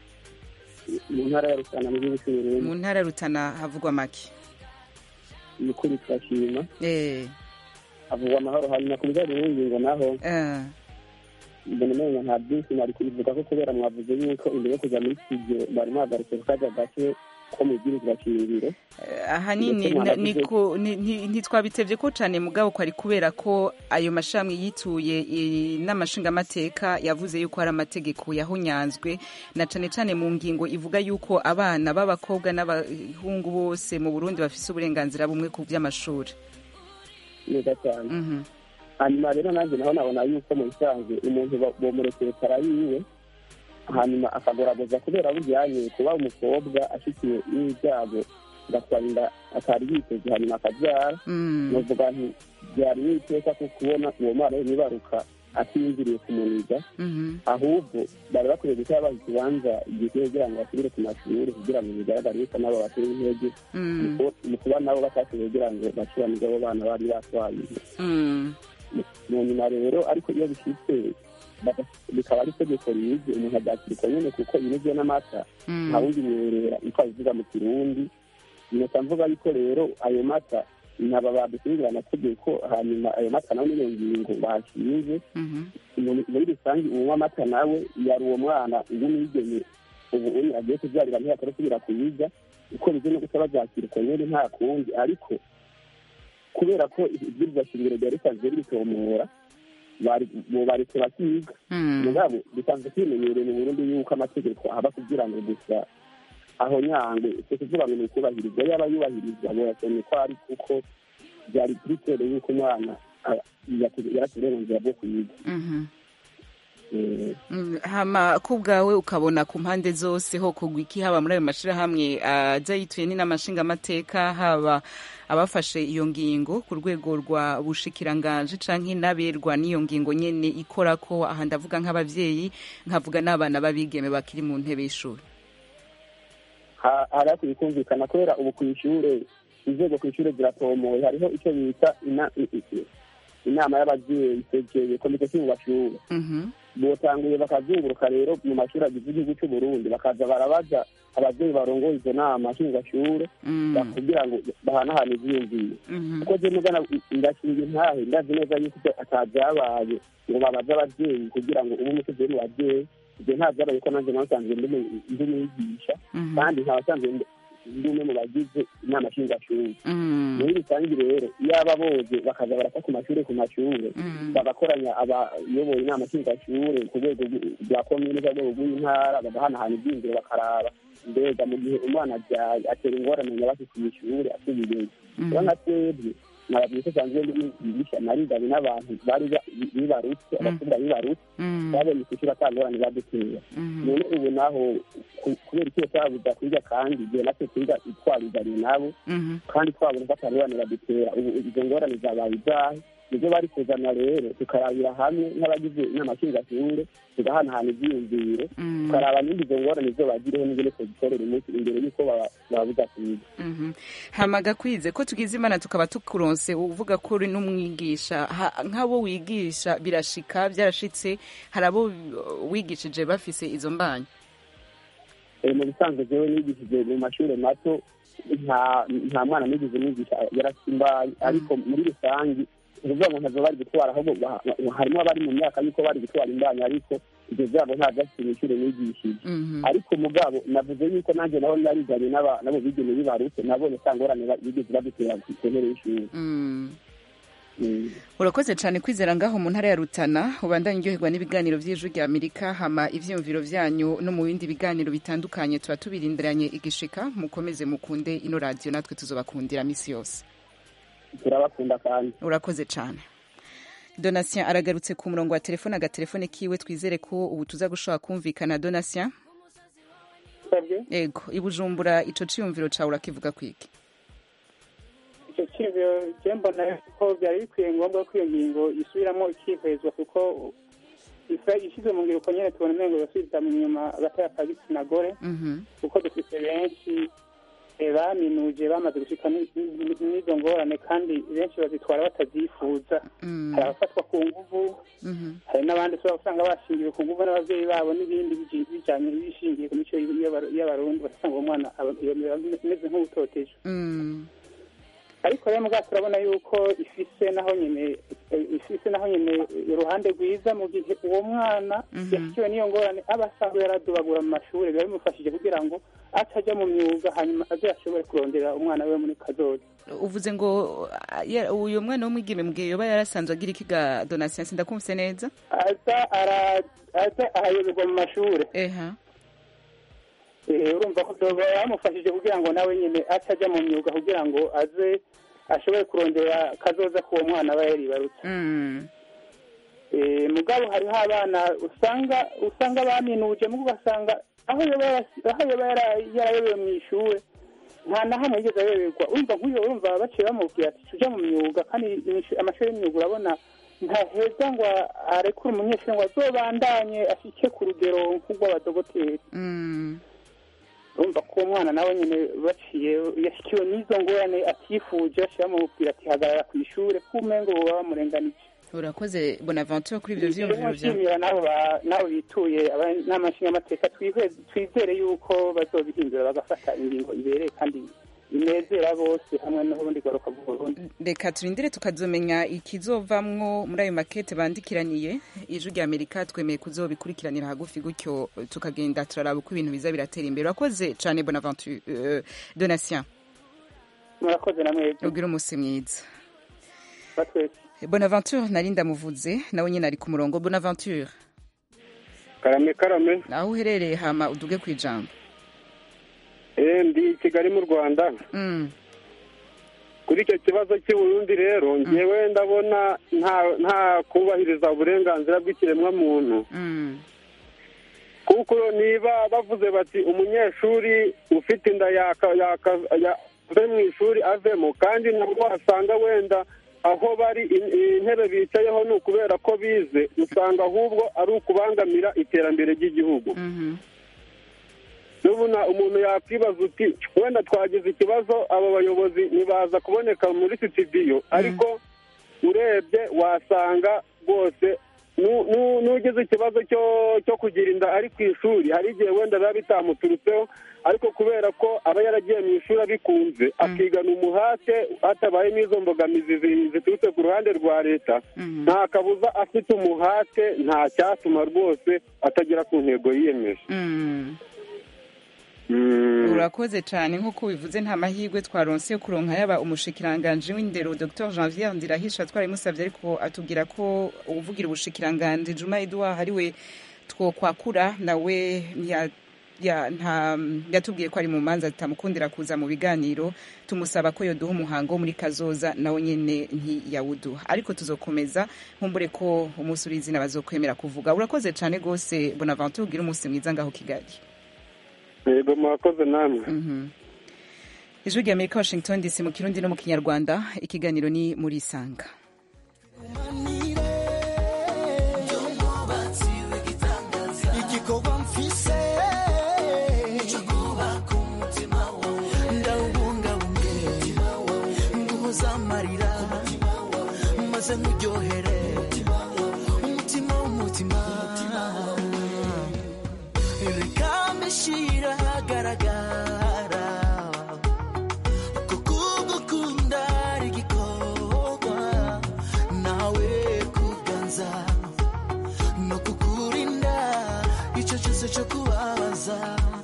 mu ntara ya rutana mu gihugu cy'uburundi mu ntara ya rutana havugwa make ni ukuri turashima eh havugwa amahoro hanyuma ku bijyanye n'ingingo naho eh mbona umenga nta byinshi nari kubivuga ko kubera mwavuze yuko imbere yo kuja muri studio bari muhagarutse ku kaja gake ko mu bwirizwa shingiro ahanini Ndetse na- mwanavuze- niko- ni- ni- ntitwabitevye ko cane mugabo kwari kubera ko ayo mashami yituye i- n'amashingamateka yavuze yuko hari amategeko yahunyanzwe na cane cane mu ngingo ivuga yuko abana b'abakobwa n'abahungu bose mu burundi bafise uburenganzira bumwe ku vy'amashuri neza cyane hanyuma rero nanjye naho nabona yuko mu bisanzwe umuntu ba- bomurekeye kara yiwe hanyuma akagoragoza kubera bujyanye kuba umukobwa ashikiye n'ibyago agatwara inda atari yiteze hanyuma akabyara novuga nti byari n'iteka ko kubona uwo mwana nibaruka atiyumviriye kumuniga ahubwo bari bakwiye gushyira baha ikibanza igihe kugira ngo basubire ku mashuri kugira ngo bigaragare yuko nabo bateye intege mu ku- mu kuba nabo batashoboye kugira ngo bacuranire abo bana bari batwaye mu nyuma rero ariko iyo bishyitse baga- bikaba ari itegeko rizi umuntu abyakirwa nyine kuko binizwe n'amata Mm. nta wundi mwerera uko abivuga mu kirundi nota mvuga yuko rero ayo mata naba badusubirira amategeko hanyuma ayo mata nawe n'iyo ngingo bashinze muri muri rusange unywa amata nawe yari uwo mwana ubu nigeme ubu uri agiye kubyarira ntiyakora asubira kuyiga uko bize no gusaba byakirwa nyine nta kundi ariko kubera ko ibwirizwa shingiro ryari risanzwe ritomora bari bo baretse bakiga mugabo bisanzwe kwimenyereye mu burundi yuko amategeko aba kugira ngo gusa aho nyangwe si kuvuga ngo ni ukubahirizwa yaba yubahirizwa boyasomye ko ari kuko byari kuri yuko umwana ah, yari afite uburenganzira bwo kuyiga Mhm. Eh, Mm, hama ku bwawe ukabona ku mpande zose ho kugwa iki haba muri ayo mashirahamwe aza yituye ni n'amashingamateka haba abafashe iyo ngingo ku rwego rwa bushikiranganje canke n'aberwa n'iyo ngingo nyene ikora ko aha ndavuga nk'abavyeyi nkavuga n'abana b'abigeme bakiri mu ntebe y'ishuri ha- hari hakwiye kumvikana kubera ubu ku ishure inzego ku ishure ziratomoye hariho icyo bita ina- i- i- inama y'abavyeyi segeye komite cy'ubashure Mhm. botanguye bakazunguruka rero mu mashuri agize igihugu cy'u Burundi bakaza barabaza abavyeyi barongoye izo nama nshingashure Mm. kugira ngo bahanahane ivyiyumviro Mhm. kuko je mugana ndashinga intahe ndazi neza yuko ivyo atavyabaye ngo babaze abavyeyi kugira ngo ube umukozi wo mu bavyeyi ivyo nta vyabaye ko nanjye nasanzwe ndi mu- ndi umwigisha Mhm. kandi ntabasanzwe ndi ndi umwe mu bagize inama nshingashure Mm. muri rusange rero iyo aba boze bakaza barasa ku mashure ku mashure Mm. bagakoranya abayoboye inama nshingashure ku rwego rw- rwa komine ku rwego rw'intara bagahanahana ibyiyumviro bakaraba mbega mu gihe umwana abyaye atera ingorane nyabaki ku ishure asubiyeyo Mhm. rero nka twebwe nababwiye ko sanzwe ndigisha nariganye n'abantu bari ba- bibarutse abakobwa bibarutse Mm. babonye ku ishuri atangorane badutera Mhm. none ubu naho ku- kubera icyo twabuza kwiga kandi igihe natwe twiga twarizanye nabo Mhm. kandi twabona ko atangorane badutera ubu izo ngorane zabaye izahe nibyo bari kuzana rero tukarabira hamwe nk'abagize inama nshingashure tugahanahana ivyiyumviro Mm. tukaraba nimba izo ngorane zo bagireho n'ingene tuzitorera umunsi imbere y'uko baba- babuza kwiga Mhm. hama gakwize ko tugize imana tukaba tukuronse uvuga ko uri n'umwigisha Ha- nk'abo wigisha birashika byarashitse hari abo wigishije bafise izo mbanyi Eh, mu bisanzwe jewe nigishije mu mashure mato nta nta mwana nigeze nigisha yarasimbaye ariko muri rusange ukuvuga ngo ntazo bari gutwara ahubwo ba- ba- harimo abari mu myaka y'uko bari gutwara imbanyi ariko ivyo vyabo nta vyafite mw'ishure nigishije ariko mugabo navuze yuko nanjye nabo nariganye n'aba- nabo bigeme bibarutse nabonye sa ngorane ba- bigeze badutera ku ntebe y'ishuri Mm. Mm. urakoze cyane kwizera ngaho mu ntara ya rutana ubandanye uryoherwa n'ibiganiro by'ijwi rya amerika hama ivyiyumviro vyanyu no mu bindi biganiro bitandukanye tuba tubirindiranye igishika mukomeze mukunde ino radiyo natwe tuzobakundira misi yose turabakunda kandi urakoze cyane donatien aragarutse ku murongo wa telefone agatelefone kiwe twizere ko ubu tuza gushobora kumvikana donatien ego i bujumbura ico ciyumviro cawe urakivuga kwiki icyo cyiyumviro je mbona ko byari bikwiye ngombwa ko iyo ngingo isubiramo ikihezwa kuko isa- ishyizwe mu ngiro uko nyene tubona umengo yasubiza mu nyuma agataya ka gitsina gore Mhm. kuko dufite benshi eh, baminuje bamaze gushika ni- ni- n'izo ngorane kandi benshi bazitwara batavyifuza Mm. hari abafatwa ku nguvu Mhm. hari n'abandi ushobora gusanga bashingiwe ku nguvu n'abavyeyi babo n'ibindi biji- bijanye bishingiye ku mico y'Abaru- y'abarundi basanga uwo mwana aba- iyo miba imeze nk'ubutoteje Mm. ariko rero mugabo turabona yuko ifise naho nyene eh, ifise naho nyene uruhande rwiza mu gihe uwo mwana yashikiwe n'iyo ngorane aba asanzwe yaradubagura mu mashuri biba bimufashije kugira ngo ataja mu myuga hanyuma aze ashobore kurondera umwana we muri kazoza uvuze ngo ah, ya- uyu mwana w'umwigeme mbwiye yoba yarasanzwe agira ikiga donation sindakumvise neza aza ara- aza ahayoberwa mu mashuri eha Eh, urumva ko byoba bamufashije kugira ngo nawe nyine atajya mu myuga kugira ngo aze ashobore kurondera kazoza k'uwo mwana aba yaribarutse Mm. Eh, mugabo hariho abana usanga usanga baminuje mugo ugasanga aho yoba yara- aho yoba yara- yarayobewe mu ishuri nta na hamwe yigeze ayoberwa urumva nk'uyo urumva baciye bamubwira ati tuja mu myuga kandi imishu- amashuri y'imyuga urabona ntaheza ngo arekure umunyeshuri ngo azobandanye ashike ku rugero nk'urw'abadogoteri Mm. urumva ko uwo mwana nawe nyine baciye yashyikiwe n'izo ngorane atifuje baciye bamubwira ati hagarara ku ishuri kumengo baba bamurenganije urakoze bonaventure kuri ibyo vyiyumviro vyawe nshimira n'abo ba- n'abo bituye inama nshingamateka twiheze- twizere yuko bazobihindura bagafata ingingo ibereye kandi inezera bose hamwe n'ubundi garuka bw'uburundi reka turindire tukazomenya ikizovamwo muri ayo makete bandikiraniye ijwi rya amerika twemeye kuzobikurikiranira hagufi gutyo tukagenda turaraba uko ibintu biza biratera imbere urakoze cane bonaventure uh, donatien murakoze na mwebwe ugira umunsi mwiza batwese bonaventure nari ndamuvuze nawe nyine ari ku murongo bonaventure karame karame aho uherereye hama uduge ku ijambo eh ndi i kigali mu rwanda Mm. kuri icyo kibazo cy'i Burundi rero ngewe ndabona nta nta kubahiriza uburenganzira bw'ikiremwamuntu Mm. kuko niba bavuze bati umunyeshuri ufite inda yaka yaka ya- ave mu ishuri avemo kandi nabwo wasanga wenda aho bari in- intebe bicayeho ni ukubera ko bize usanga ahubwo ari ukubangamira iterambere ry'igihugu n'ubuna umuntu yakwibaza uti wenda twagize ikibazo abo bayobozi ntibaza kuboneka muri sitidiyo ariko urebye wasanga rwose nu- nu- n'ugize ikibazo cyo cyo kugira inda ari ku ishuri hari igihe wenda biba bitamuturutseho ariko kubera ko aba yaragiye mu ishuri abikunze akigana umuhate hatabaye n'izo mbogamizi zi- ziturutse ku ruhande rwa leta nta kabuza afite umuhate nta cyatuma rwose atagera ku ntego yiyemeje Mm. Mm. urakoze cyane nk'uko bivuze nta mahirwe twaronse yo kuronka yaba umushikiranganji w'indero dr janvier ndirahisha twarabimusabye ariko atubwira ko uvugira ubushikiranganji juma edouard ariwe twokwakura nawe ya ya nta yatubwiye ko ari mu manza zitamukundira kuza mu biganiro tumusaba ko yoduha umuhango wo muri kazoza nawe nyene ntiyawuduha ariko tuzokomeza nkumbure ko umunsi uri izina bazokwemera kuvuga urakoze cyane rwose bonaventure ugira umunsi mwiza ngaho kigali yego murakoze namwe ijwi rya amerika washington dc mu kirundi no mu kinyarwanda ikiganiro ni muri isanga igikorwa mfise nicyo kubaka umutima wawe ndawubungabunge nguhoza amarira maze nkuryohere umutima w'umutima reka mbishyira ahagaragara kuko ugukunda ari igikorwa nawe kuganza no kukurinda icyo cyose cyo kubabaza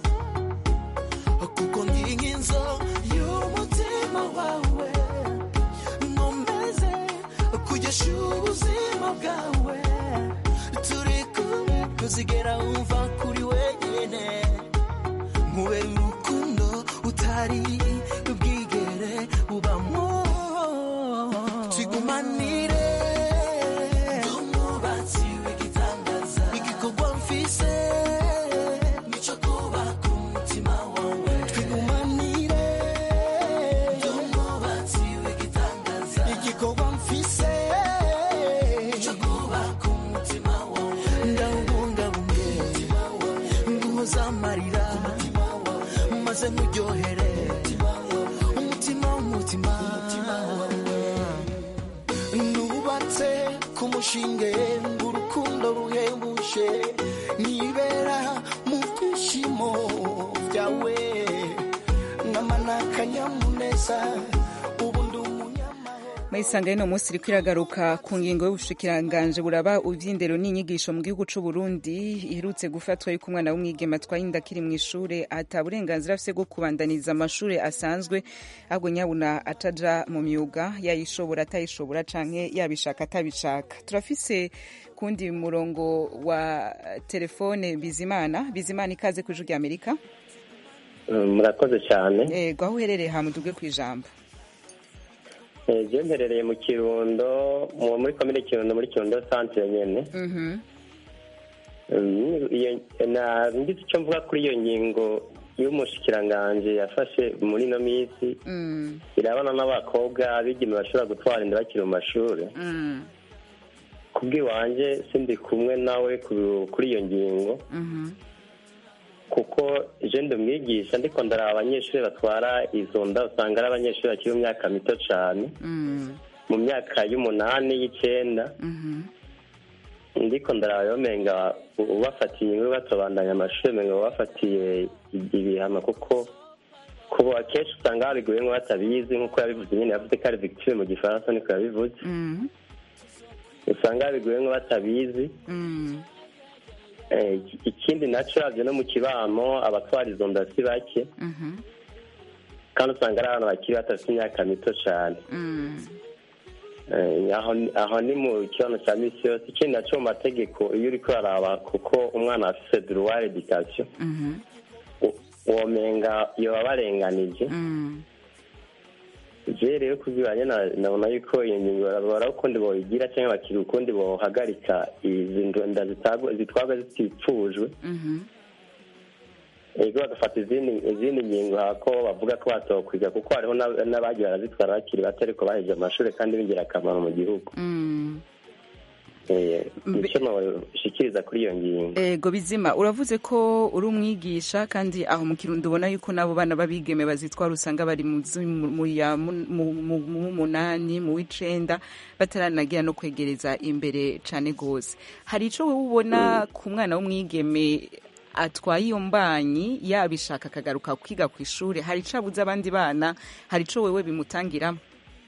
kuko ndi nk'inzo y'umutima wawe nkomeze kugesha ubuzima bwawe turi kumwe ntuzigera wumva kuri wenyine nkubera urukundo utari bwigere ubamo tigumanire umwubatsi w'igitangaza igikorwa mfise nicyo kubaka umutima wawe twigumanire umwubatsi w'igitangaza muryohere umutima w'umutima nubatse ku mushinge ng'urukundo ruhebuje nibera mu byishimo byawe namana akanyamuneza ubu ndi Mayisanga y'ino munsi iriko iragaruka ku ngingo y'ubushikiranganje buraba ivy'indero n'inyigisho mu gihugu c'u Burundi iherutse gufatwa yuko umwana w'umwigeme atwaye inda akiri mw'ishure ata burenganzira afise bwo kubandaniza amashure asanzwe ahubwo nyabuna ataja mu myuga yayishobora atayishobora canke yabishaka atabishaka turafise kundi murongo wa telefone Bizimana Bizimana ikaze ku ijwi ry'Amerika murakoze cyane yego aho uherereye hamuduge kw'ijambo je mperereye mu kirundo mu- muri komine kirundo muri kirundo centre nyene Mhm. Mm, iyo- na ngize icyo mvuga kuri iyo ngingo y'umushikiranganje yafashe muri ino minsi Mm. irabana n'abakobwa abigeme bashobora gutwara inda bakiri mu mashuri Mm. kubw'iwanje sindi kumwe nawe ku- kuri iyo ngingo Mhm. kuko je ndi umwigisha ndiko ndaraba abanyeshuri batwara izo nda usanga ari abanyeshuri bakiri mu myaka mito cane Mm. mu myaka y'umunani y'icenda Mhm. ndiko ndaraba yomenga ubafatiye inkuru batobandanya amashuri menga ubafatiye ibihano kuko kubo akenshi usanga babiguyemwo batabizi nk'uko yabivuze nyene yavuze ko ari victime mu gifaransa niko yabivuze Mm. usanga babiguyemwo batabizi Mm. Eh, iki- ikindi naco ravyo no mu kibano abatwara izo nda si bake Mhm. kandi usanga ari abantu bakiri batafite imyaka mito cane Mm. Eh, aho ni- aho ni mu kibazo cya misi yose ikindi naco mu mategeko iyo uriko uraraba kuko umwana afise droit education Mhm. womenga yoba barenganije Mm. je rero kubwibanye nabona yuko iyo ngingo bara ukundi boyigira cyangwa bakiri ukundi bohagarika izi nda zitagwa- zitwagwa zitipfujwe Mhm. ego bagafata izindi izindi ngingo hako bavuga ko batokwiga kuko hariho n'ab- n'abagiye barazitwara bakiri bato ariko baheje amashuri kandi b'ingirakamaro mu gihugu Mm. Eh, nico noshikiriza kuri iyo ngingo ego bizima uravuze ko uri umwigisha kandi aho mu kirundo ubona yuko n'abo bana b'abigeme bazitwara usanga bari mu zi- mu- mu ya mu- mu- mu- mu w'umunani mu w'icenda bataranagira no kwegereza imbere cane gose hari ico wowe ubona ku mwana w'umwigeme atwaye iyo mbanyi yabishaka akagaruka kwiga ku ishure hari ico abuze abandi bana hari ico wewe bimutangiramo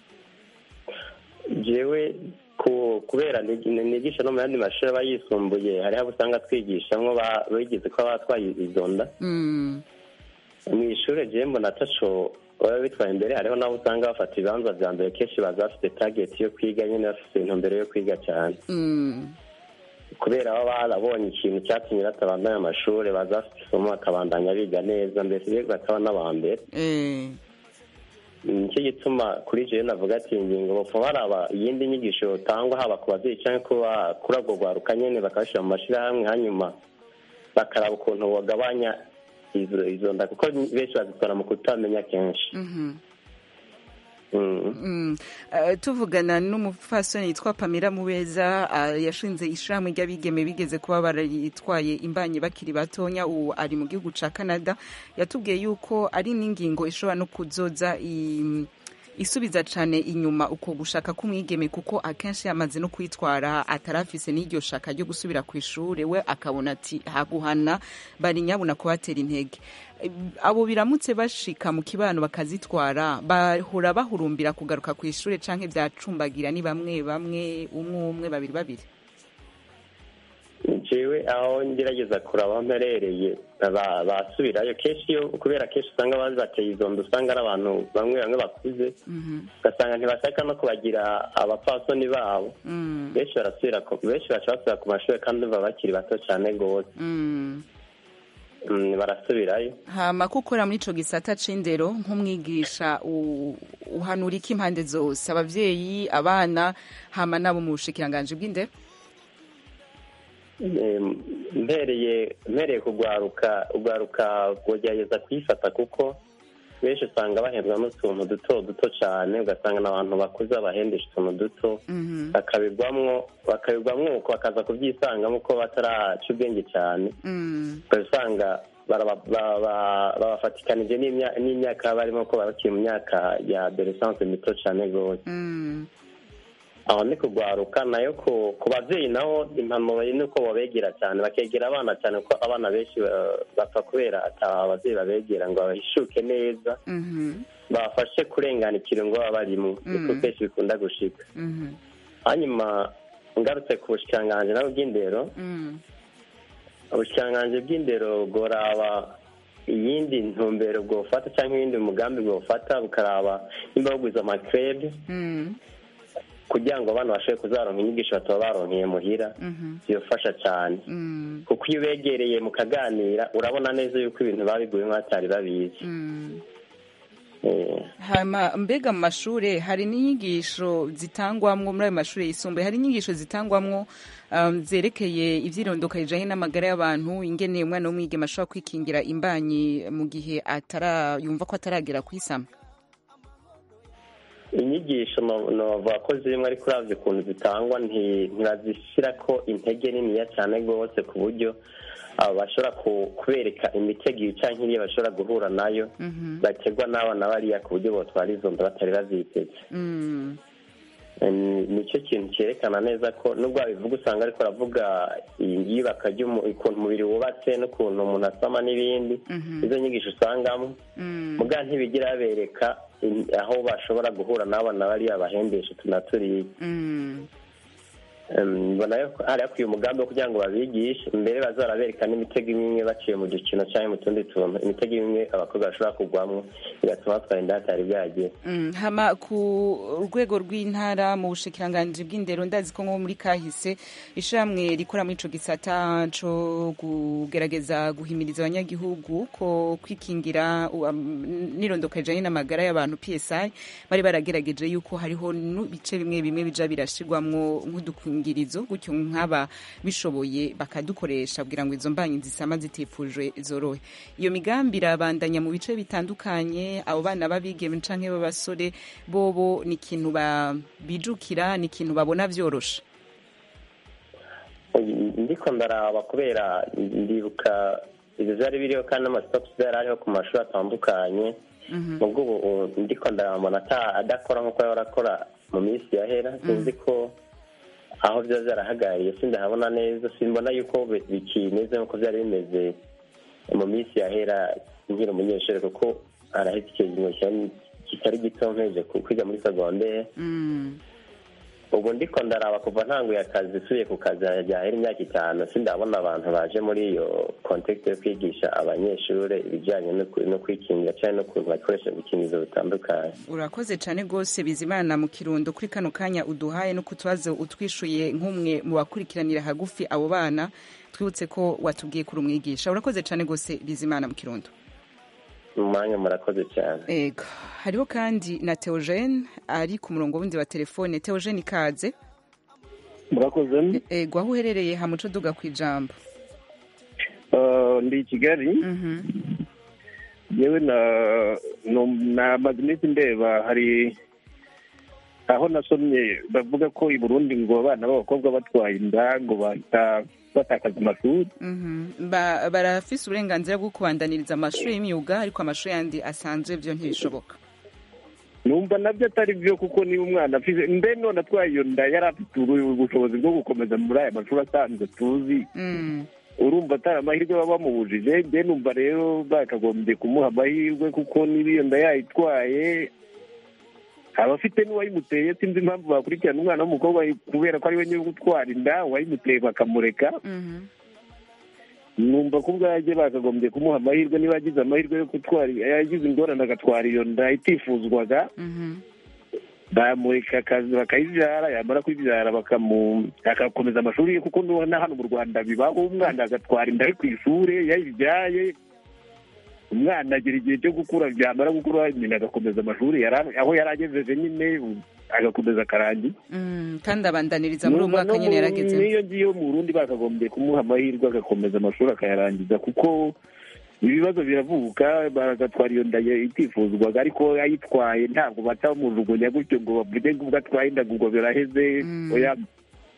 jewe ku kubera nig- nigisha no mu yandi mashuri aba yisumbuye hariho abo usanga twigishamwo ba- bigize ko batwaye izo nda Mm. mu ishuri jewe mbona ataco baba bitwaye imbere hariho n'abo usanga bafata ibibanza vya mbere kenshi baza bafite target yo kwiga nyene bafite intumbero yo kwiga cyane Mm. kubera baba barabonye ikintu cyatumye batabandanya amashuri baza bafite isomo bakabandanya biga neza mbese rero bakaba n'aba mbere Eh. nicyo gituma kuri jewe navuga ati ingingo bopfa baraba iyindi nyigisho yotangwa haba ku babyeyi cyangwa kuba kuri urwo rwaruka nyene bakabashyira mu mashyirahamwe hanyuma bakaraba ukuntu bagabanya izo izo nda kuko benshi bazitwara mu kutamenya kenshi Mhm. Mm. Mm. Uh, tuvugana n'umupfasoni yitwa Pamela Mubeza uh, yashinze ishirahamwe ry'abigeme bigeze kuba barayitwaye imbanyi bakiri batonya ubu ari mu gihugu ca Canada yatubwiye yuko ari n'ingingo ishobora no kuzoza i isubiza cane inyuma uko gushaka k'umwigeme kuko akenshi yamaze no kwitwara atarafise n'iryo shaka ryo gusubira ku ishure we akabona ati haguhana bari nyabuna kubatera intege Eh, abo biramutse bashika mu kibano bakazitwara bahora bahurumbira kugaruka ku ishure canke vyacumbagira ni bamwe bamwe umwe umwe babiri babiri jewe aho ngerageza kuraba aho mperereye ba- basubirayo kenshi iyo kubera kenshi usanga bazi bateye izo nda usanga ari abantu bamwe bamwe bakuze ugasanga ntibashaka no kubagira abapfasoni babo Mm. benshi barasubira ku- benshi baca basubira ku mashuri kandi baba bakiri bato cyane rwose Mm. Mm, barasubirayo hama ko ukora muri ico gisata c'indero nk'umwigisha u- uhanura iki impande zose abavyeyi abana hama nabo mu bushikiranganji bw'indero Em, mpereye mpereye kugwaruka ugwaruka kugerageza kwifata kuko benshi usanga bahembwa n'utuntu duto duto cyane ugasanga n'abantu bakuze bahendesha utuntu duto bakabigwamwo bakabigwamwo uko bakaza kubyisangamo ko bataraca ubwenge cyane Mm. ugasanga baraba- baba- babafatikanije n'imya- n'imyaka barimo ko bakiri mu myaka ya adolescence mito cyane rwose Mm. aho ni kugwaruka nayo ku ku babyeyi naho impanuro ni uko babegera cyane bakegera abana cyane kuko abana benshi ba- bapfa kubera ata ababyeyi babegera ngo bahishuke neza Mhm. babafashe kurengana ikirungo baba barimo niko Mm. kenshi bikunda gushika Mhm. hanyuma ngarutse ku bushikiranganji nabo bw'indero Mm. ubushikiranganji bw'indero bworaba iyindi ntumbero bwofata cyangwa iyindi mugambi bwofata bukaraba nimba bugwiza amakrebe Mm. kugira ngo abana bashobore kuzaronka inyigisho bataba baronkeye muhira Mhm. bibafasha cyane Mm. kuko iyo ubegereye mukaganira urabona neza yuko ibintu babiguye nk'abatari babizi Mm. Eh, hama mbega mu mashure hari n'inyigisho zitangwamwo muri ayo mashure yisumbuye hari inyigisho zitangwamwo um, zerekeye ivyirondoka rijanye n'amagara y'abantu ingene umwana w'umwigeme ashobora kwikingira imbanyi mu gihe atara yumva ko ataragera kwisama inyigisho no- novuga ko zimwe ariko uravye ukuntu zitangwa nti- ntibazishirako intege niniya cyane rwose ku buryo abo bashobora ku- kubereka imitego iyi canke iriya bashobora guhura nayo Mhm. bategwa n'abana bariya ku buryo botwara izo nda batari baziteze Mm. Ni- nicyo kintu cyerekana neza ko nubwo wabivuga usanga ariko aravuga iyubaka ry'umu- ukuntu umubiri wubatse n'ukuntu umuntu asama n'ibindi Mhm. izo nyigisho usangamo Mm. muga ntibigira babereka in- aho bashobora guhura n'abana bariya bahembesha tunaturiye Mm. Em, mbona yo hari hakwiye umugambi wo kugira ngo babigishe mbere bazarabereka n'imitego imwe imwe baciye mu dukino cyangwa mu tundi tuntu imitego imwe abakobwa bashobora kugwamwo bigatuma batwara inda hatari bwagera Mm, hama ku rwego rw'intara mu bushikiranganji bw'indero ndazi ko nko muri kahise ishamwe rikora muri ico gisata co kugerageza guhimiriza abanyagihugu ko kwikingira um, n'irondoka rijanye n'amagara y'abantu PSI bari baragerageje yuko hariho n'ibice bimwe bimwe bija birashirwamwo nk'udukingirizo gutyo nk'aba bishoboye bakadukoresha kugira ngo izo mbanyi zisama zitifujwe zorohe iyo migambi irabandanya mu bice bitandukanye abo bana b'abigeme canke b'abasore bobo ni ikintu ba- bijukira ni ikintu babona vyoroshe ndiko ndaraba kubera ndibuka ibyo byari biriho kandi n'amasitopu yari ariho ku mashuri atandukanye ubwo ubu ndiko ndabona ata- adakora nk'uko yaba arakora mu minsi yahera sinzi ko aho byaba byarahagarariye sindahabona neza simbona yuko bi- bikimeze nk'uko byari bimeze mu minsi yahera nkiri umunyeshuri kuko arahita ikiringo cyari- kitari gito mpeje ku- kwiga muri segondere Mm. ubu ndiko ndaraba kuva ntanguye akazi usubiye ku kazi ryahera imyaka itanu sindabona abantu baje muri iyo kontekisi yo kwigisha abanyeshuri ibijyanye no ku- no kwikingira cyangwa n'ukuntu bakoresha udukingirizo bitandukanye urakoze cane rwose bizimana mu kirundo kuri kano kanya uduhaye no ku tubazo utwishuye nk'umwe mu bakurikiranira hagufi abo bana twibutse ko watubwiye kuri umwigisha urakoze cane rwose bizimana mu kirundo mu mwanya murakoze cyane ego hariho kandi na Theogene ari ku murongo wundi wa telefone Theogene ikaze murakoze ego aho uherereye hamuco duga ku ijambo Uh, ndi i kigali yewe na no- namaze iminsi ndeba hari aho nasomye bavuga ko i burundi ngo abana b'abakobwa batwaye inda ngo bahita batakaza amashuri Mhm. Ba- barafise uburenganzira bwo kubandaniriza amashuri y'imyuga ariko amashuri yandi asanzwe byo ntibishoboka numva nabyo atari byo kuko niba umwana afite mbe none atwaye iyo nda yari afite ubu- ubushobozi bwo gukomeza muri aya mashuri asanzwe tuzi Mm. urumva atari amahirwe baba bamubujije mbe numva rero bakagombye kumuha amahirwe kuko niba iyo nda yayitwaye aba afite n'uwayimuteye sinzi impamvu bakurikirana umwana w'umukobwa kubera ko ari we nyiri gutwara inda uwayimuteye bakamureka Mhm. numva ko ubwajye bakagombye kumuha amahirwe niba yagize amahirwe yo gutwara yagize ingorane agatwara iyo nda itifuzwaga Mhm. bamureka akazi bakayibyara yamara kuyibyara bakamu agakomeza amashuri ye kuko nubona hano mu rwanda bibaho umwana agatwara inda ari ku ishuri yayibyaye umwana agira igihe cyo gukura byamara gukura nyina agakomeza amashuri yari- aho yari agejeje nyine u- agakomeza akarangiza Mm, kandi abandaniriza muri uwo Numva mwaka no nyine mu- yarageze n'iyo ngiyo mu burundi bakagombye kumuha amahirwe agakomeza amashuri akayarangiza kuko ibibazo biravuka bagatwara iyo nda ye itifuzwaga ariko ayitwaye ntabwo batamujugunya gutyo ngo bavuge ngo ubwo atwaye inda ngo biraheze oya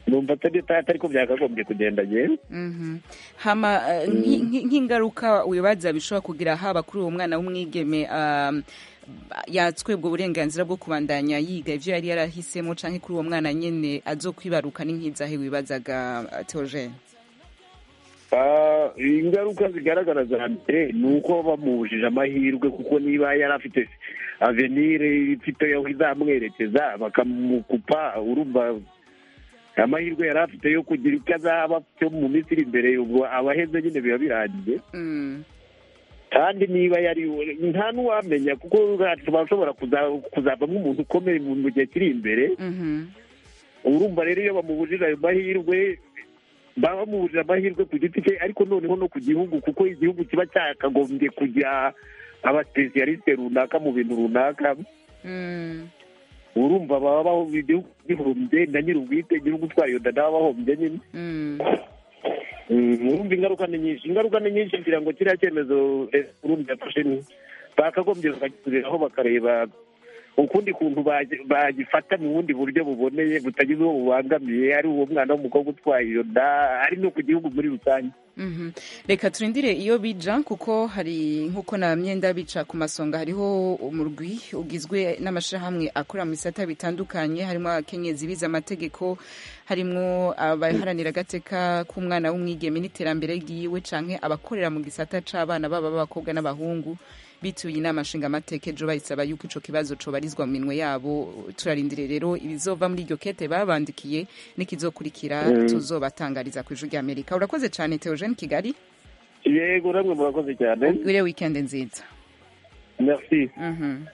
numva atari atari ko byakagombye kugenda yewe Mhm. hama eh, nki- nki- nk'ingaruka wibaza bishobora kugira haba kuri uwo mwana w'umwigeme um, yatswebwa uburenganzira bwo kubandanya yiga ivyo yari yarahisemo canke kuri uwo mwana nyene azokwibaruka ni nk'izahe wibazaga uh, Theogene Ah, ingaruka zigaragara za mbere ni uko bamubujije amahirwe kuko niba yari afite avenire ifite aho izamwerekeza bakamukupa urumva amahirwe yari afite yo kugira icyo azaba cyo mu minsi iri imbere ubwo abaheze nyine biba birangiye Mm. kandi niba yari nta n'uwamenya kuko ashobora kuza- kuzavamo umuntu ukomeye mu mu gihe kiri imbere Mhm. urumva rero iyo bamubujije ayo mahirwe baba bamubujije amahirwe ku giti cye ariko noneho no ku gihugu kuko igihugu kiba cyakagombye kugira abasipesiyalisite runaka mu bintu runaka Mm. urumva baba baho- igihugu gihombye na nyir'ubwite igihugu utwaye iyo nda nawe aba ahombye nyine Mm. Mm, urumva ingaruka ni nyinshi ingaruka ni nyinshi ngira ngo kiriya cyemezo eh, urundi yafashe ni bakagombye bakagisubiraho bakareba ukundi kuntu bagi- bagifata mu bundi buryo buboneye butagize uwo bubangamiye ari uwo mwana w'umukobwa utwaye iyo nda ari no ku gihugu muri rusange Mhm. reka turindire iyo bija kuko hari nk'uko na myenda bica ku masonga hariho umurwi ugizwe n'amashirahamwe akora mu bisata bitandukanye harimo abakenyezi bize amategeko harimo abaharanira agateka k'umwana w'umwigeme n'iterambere ryiwe canke abakorera mu gisata c'abana baba b'abakobwa n'abahungu bituye inama nshingamateka ejo bayisaba yuko ico kibazo cobarizwa mu minwe yabo turarindire rero ibizova muri iryo kete babandikiye n'ikizokurikira Mm. tuzobatangariza ku ijwi ry'amerika urakoze cane Theogene Kigali yego namwe murakoze cyane ugire weekend nziza merci Mhm.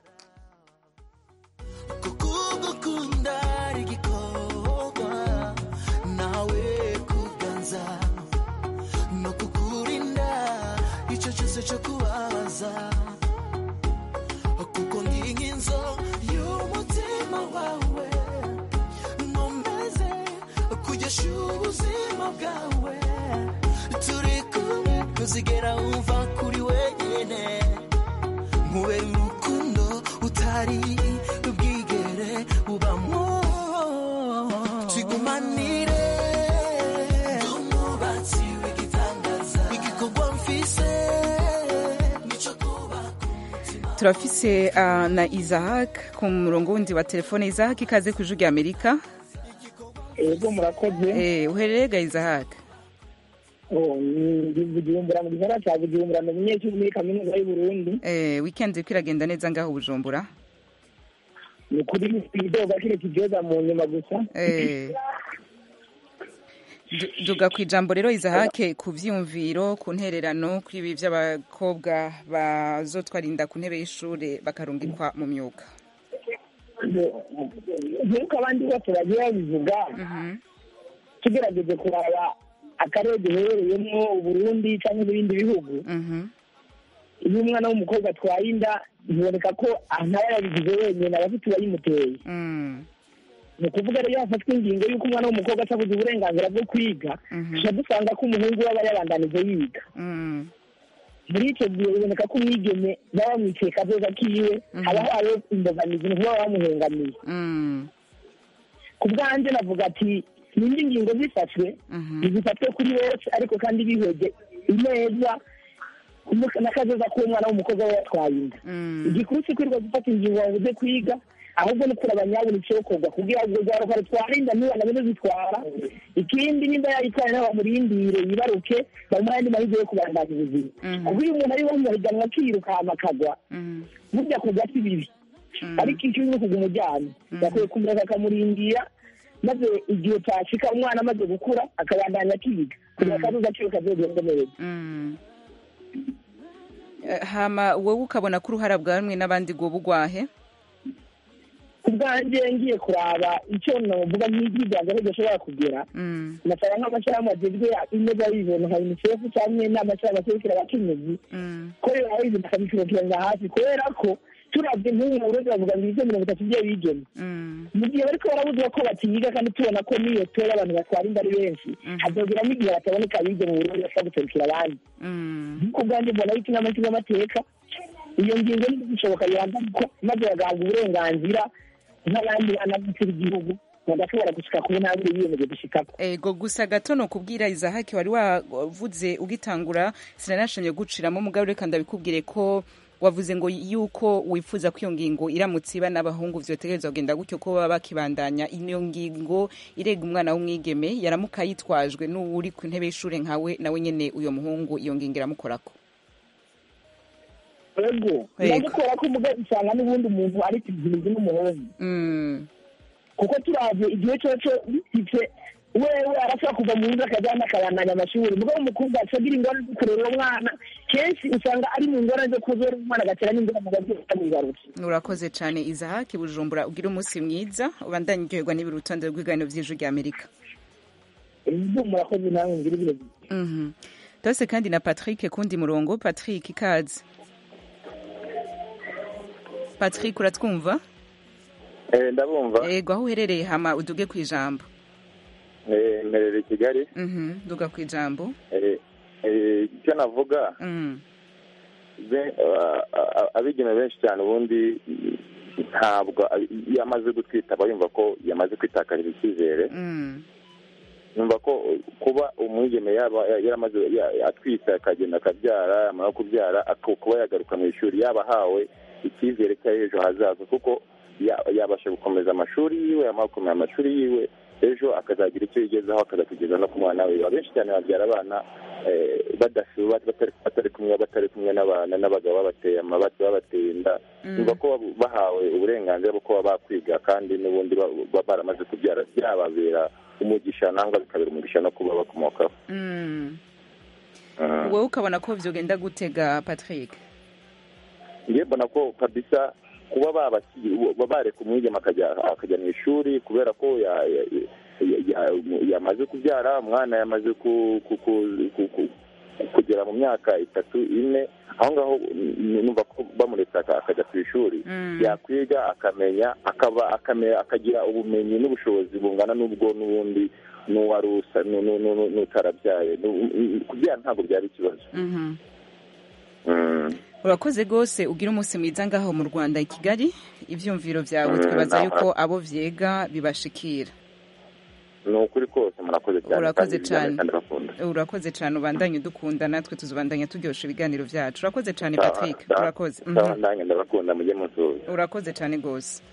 kugukunda igikorwa nawe kuganza no kukurinda icyo cyose cyo kubabaza kuko nginginzo y'umutima wawe nkomeze kugesha ubuzima bwawe turi kumwe kuzigera wumva kuri wenyine nkubera urukundo utari bwigere ubamo tigumanire umubatsi w'igitangaza igikorwa mfise nico kuba turafise uh, na Isaac ku murongo wundi wa telefone Isaac ikaze ku ijwi ry'amerika ego murakoze eh uherereye ga Isaac Oh, ni- ndi bujumbura mu gisagara ca bujumbura ni umunyeshuri muri kaminuza y'uburundi eh weekend iriko iragenda neza ngaho bujumbura ni ukuri idoga kire kijoza mu nyuma gusa eh Du- duga ku ijambo rero Isaac ku vyumviro ku ntererano kuri ibi vy'abakobwa bazotwara inda ku ntebe y'ishure bakarungikwa mu myuga nk'uko abandi bose bagiye babivuga tugerageje kuraba akarere duherereyemo uburundi cyangwa ibindi bihugu iyo umwana w'umukobwa atwaye inda biboneka ko ntaba yabigize wenyine aba afite uwayimuteye ni ukuvuga rero hafatwa ingingo y'uko umwana w'umukobwa atabuze uburenganzira bwo kwiga tuba dusanga ko umuhungu we aba yabandanije yiga muri icyo gihe biboneka ko umwigeme baba bamwiciye kazoza kiwe haba habayeho imbogamizi ni ukuba bamuhengamiye ku bwanjye navuga ati n'indi ngingo zifashwe zifatwe kuri bose ariko kandi bihweje ineza n'akazoza k'umwana w'umukobwa we yatwaye inda igikuru si kwirirwa gufata ingingo ngo uze kwiga ahubwo ni kuraba nyabona icyokorwa kugira ngo urwaruka rutwara inda ntibana bine zitwara ikindi nimba yayitwaye n'abamurindire yibaruke bamuha andi mahirwe yo kubandanya ubuzima kuko iyo umuntu ari wo mu higanwa akiruka hama akagwa burya kugwa si bibi ariko icyo ni ukuguma ujyanye yakwiye kumureka akamurindira maze igihe cyashika umwana amaze gukura akabandanya akiga kugira ngo akazuza kiwe kazogende neza Eh, hama wowe ukabona ko uruhara bwa bamwe n'abandi rwoba ugwahe ku bwanjye ngiye kuraba icyo navuga nk'ijwi ryanjye aho gashobora kugera nasaba nk'amashyirahamwe agezwe ineza y'ibintu nka unicef cyangwa n'amashyirahamwe aserukira abakenyezi ko rero ibintu bakabikurikiranira hafi kubera ko turabye nk'ubu mu burundi bavuga ngo ibice mirongo itatu by'abigeme mu gihe bariko barabuzwa ko batiga kandi tubona ko n'iyo tora abantu batwara inda ari benshi hazogera n'igihe bataboneka abige mu burundi bashobora guserukira abandi ku bwanjye mbona yuko inama nshingamateka iyo ngingo ni gushoboka birangaruka maze bagahabwa uburenganzira nk'abandi bana b'icyo igihugu bagashobora gushika ku ntambwe yiyemeje gushikako ego gusa gato no kubwira izahaki wari wavuze ugitangura sinanashimye guciramo mugabo reka ndabikubwire ko wavuze ngo yuko wifuza ko iyo ngingo iramutse iba n'abahungu vyotegerezwa kugenda gutyo ko baba bakibandanya iyo ngingo irega umwana w'umwigeme yaramuka yitwajwe n'uwuri ku ntebe y'ishure nkawe nawe nyene uyo muhungu iyo ngingo iramukorako ego ndagikora ko muga usanga n'ubundi umuntu ari kizimizi n'umuhungu kuko turavye igihe coco bisitse wewe arashobora kuva mu nzu akajyana akabandanya amashuri mugabo umukobwa acagira ingorane zo kurera uwo mwana kenshi usanga ari mu ngorane zo kuzora umwana agatera n'ingorane abavyeyi bamwibarutse urakoze cane izahaki bujumbura ugira umunsi mwiza ubandanye uryoherwa n'ibiri urutonde rw'ibiganiro vy'ijwi rya amerika murakoze nawe ngira ibiro tose kandi na patrick kundi murongo patrick ikaze patrick uratwumva ndabumva yego aho uherereye hama uduge ku ijambo mperere i kigali duga ku ijambo icyo navuga abigeme benshi cyane ubundi ntabwo iyo amaze gutwita aba yumva ko yamaze kwitakarira icyizere yumva ko kuba umwigeme yaba yaramaze atwita akagenda akabyara yamara kubyara kuba yagaruka mu ishuri yaba ahawe icyizere cy'ejo hazaza kuko yabasha gukomeza amashuri yiwe yamara gukomeza amashuri yiwe ejo akazagira icyo yigezaho akazakugeza no ku mwana we abenshi cyane babyara abana batari kumwe batari kumwe n'abana n'abagabo babateye amabati babateye inda yumva ko bahawe uburenganzira bwo kuba bakwiga kandi n'ubundi baba baramaze kubyara byababera umugisha nangwa bikabera umugisha no kuba bakomokaho wowe ukabona ko byogenda gutega patrick ngiye mbona ko kabisa kuba bareka umwigema akajya mu ishuri kubera ko yamaze kubyara umwana yamaze kugera mu myaka itatu ine aho ngaho numva ko bamuretse akajya ku ishuri yakwiga akamenya akagira ubumenyi n'ubushobozi bungana n'ubwo n'ubundi n'uwari usa n'utarabyaye kubyara ntabwo byaba ikibazo urakoze rwose ugira umunsi mwiza ngaho mu rwanda i kigali ibyumviro byawe twibaza yuko abo byega bibashikira ni ukuri kose murakoze cyane urakoze cyane urakoze cyane ubandanye udukunda natwe tuzubandanya turyoshya ibiganiro byacu urakoze cyane patrick urakoze nanjye ndabakunda mujye musuhuza urakoze cyane rwose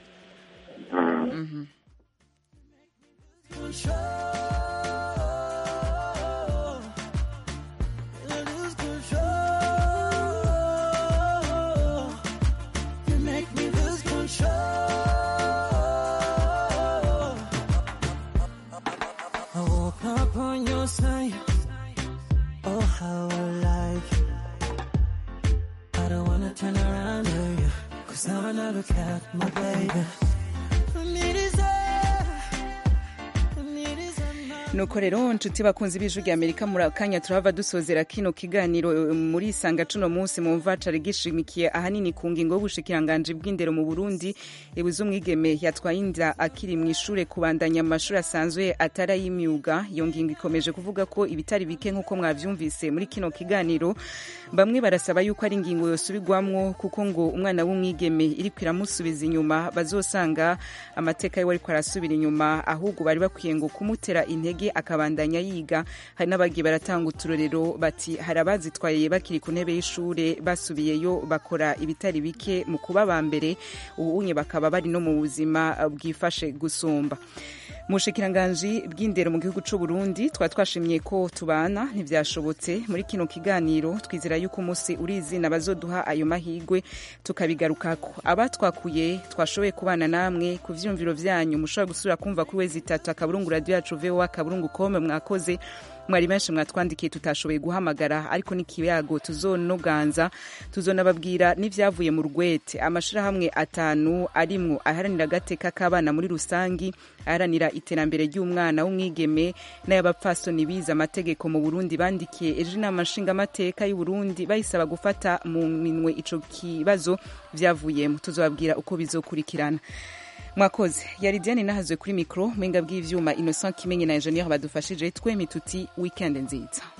I woke up on your side. Oh, how I like you. I don't wanna turn around to you. Cause now when I look at my baby, I need is nuko rero nshuti bakunzi b'ijwi rya amerika muri akanya turahava dusozera kino kiganiro muri isanga cuno munsi mu mva cari gishimikiye ahanini ku ngingo y'ubushikiranganji bw'indero mu burundi ibuze umwigeme yatwaye inda akiri mu ishure kubandanya amashuri asanzwe atari ay'imyuga iyo ngingo ikomeje kuvuga ko ibitari bike nk'uko mwavyumvise muri kino kiganiro bamwe barasaba yuko ari ingingo yosubirwamwo kuko ngo umwana w'umwigeme iriko iramusubiza inyuma bazosanga amateka yiwe ariko arasubira inyuma ahubwo bari bakwiye ngo kumutera intege akabandanya yiga hari n'abagiye baratanga uturorero bati hari abazitwaye bakiri ku ntebe y'ishure basubiyeyo bakora ibitari bike mu kuba ba mbere ubunye bakaba bari no mu buzima bwifashe gusumba mu bushikiranganji bw'indero mu gihugu c'u Burundi twari twashimye ko tubana ntivyashobotse muri kino kiganiro twizera yuko umunsi uri izina bazoduha ayo mahigwe tukabigarukako abatwakuye twashoboye kubana namwe ku vyumviro vyanyu mushobora gusubira kumva kuri wezi itatu akaburungu radio yacu voa akaburungu kome mwakoze mwari benshi mwatwandikiye tutashoboye guhamagara ariko n'ikiyago tuzonoganza tuzonababwira n'ivyavuye mu rwete amashirahamwe atanu arimwo aharanira agateka k'abana muri rusangi aharanira iterambere ry'umwana w'umwigeme n'ay'abapfasoni bize amategeko mu burundi bandikiye ejo inama nshingamateka y'u burundi bayisaba gufata mu minwe ico kibazo vyavuyemo tuzobabwira uko bizokurikirana mwakoze yari diane nahazwe kuri mikoro mwenga bw'ivyuma innocent kimenyi na ingenieur badufashije twemituti weekend nziza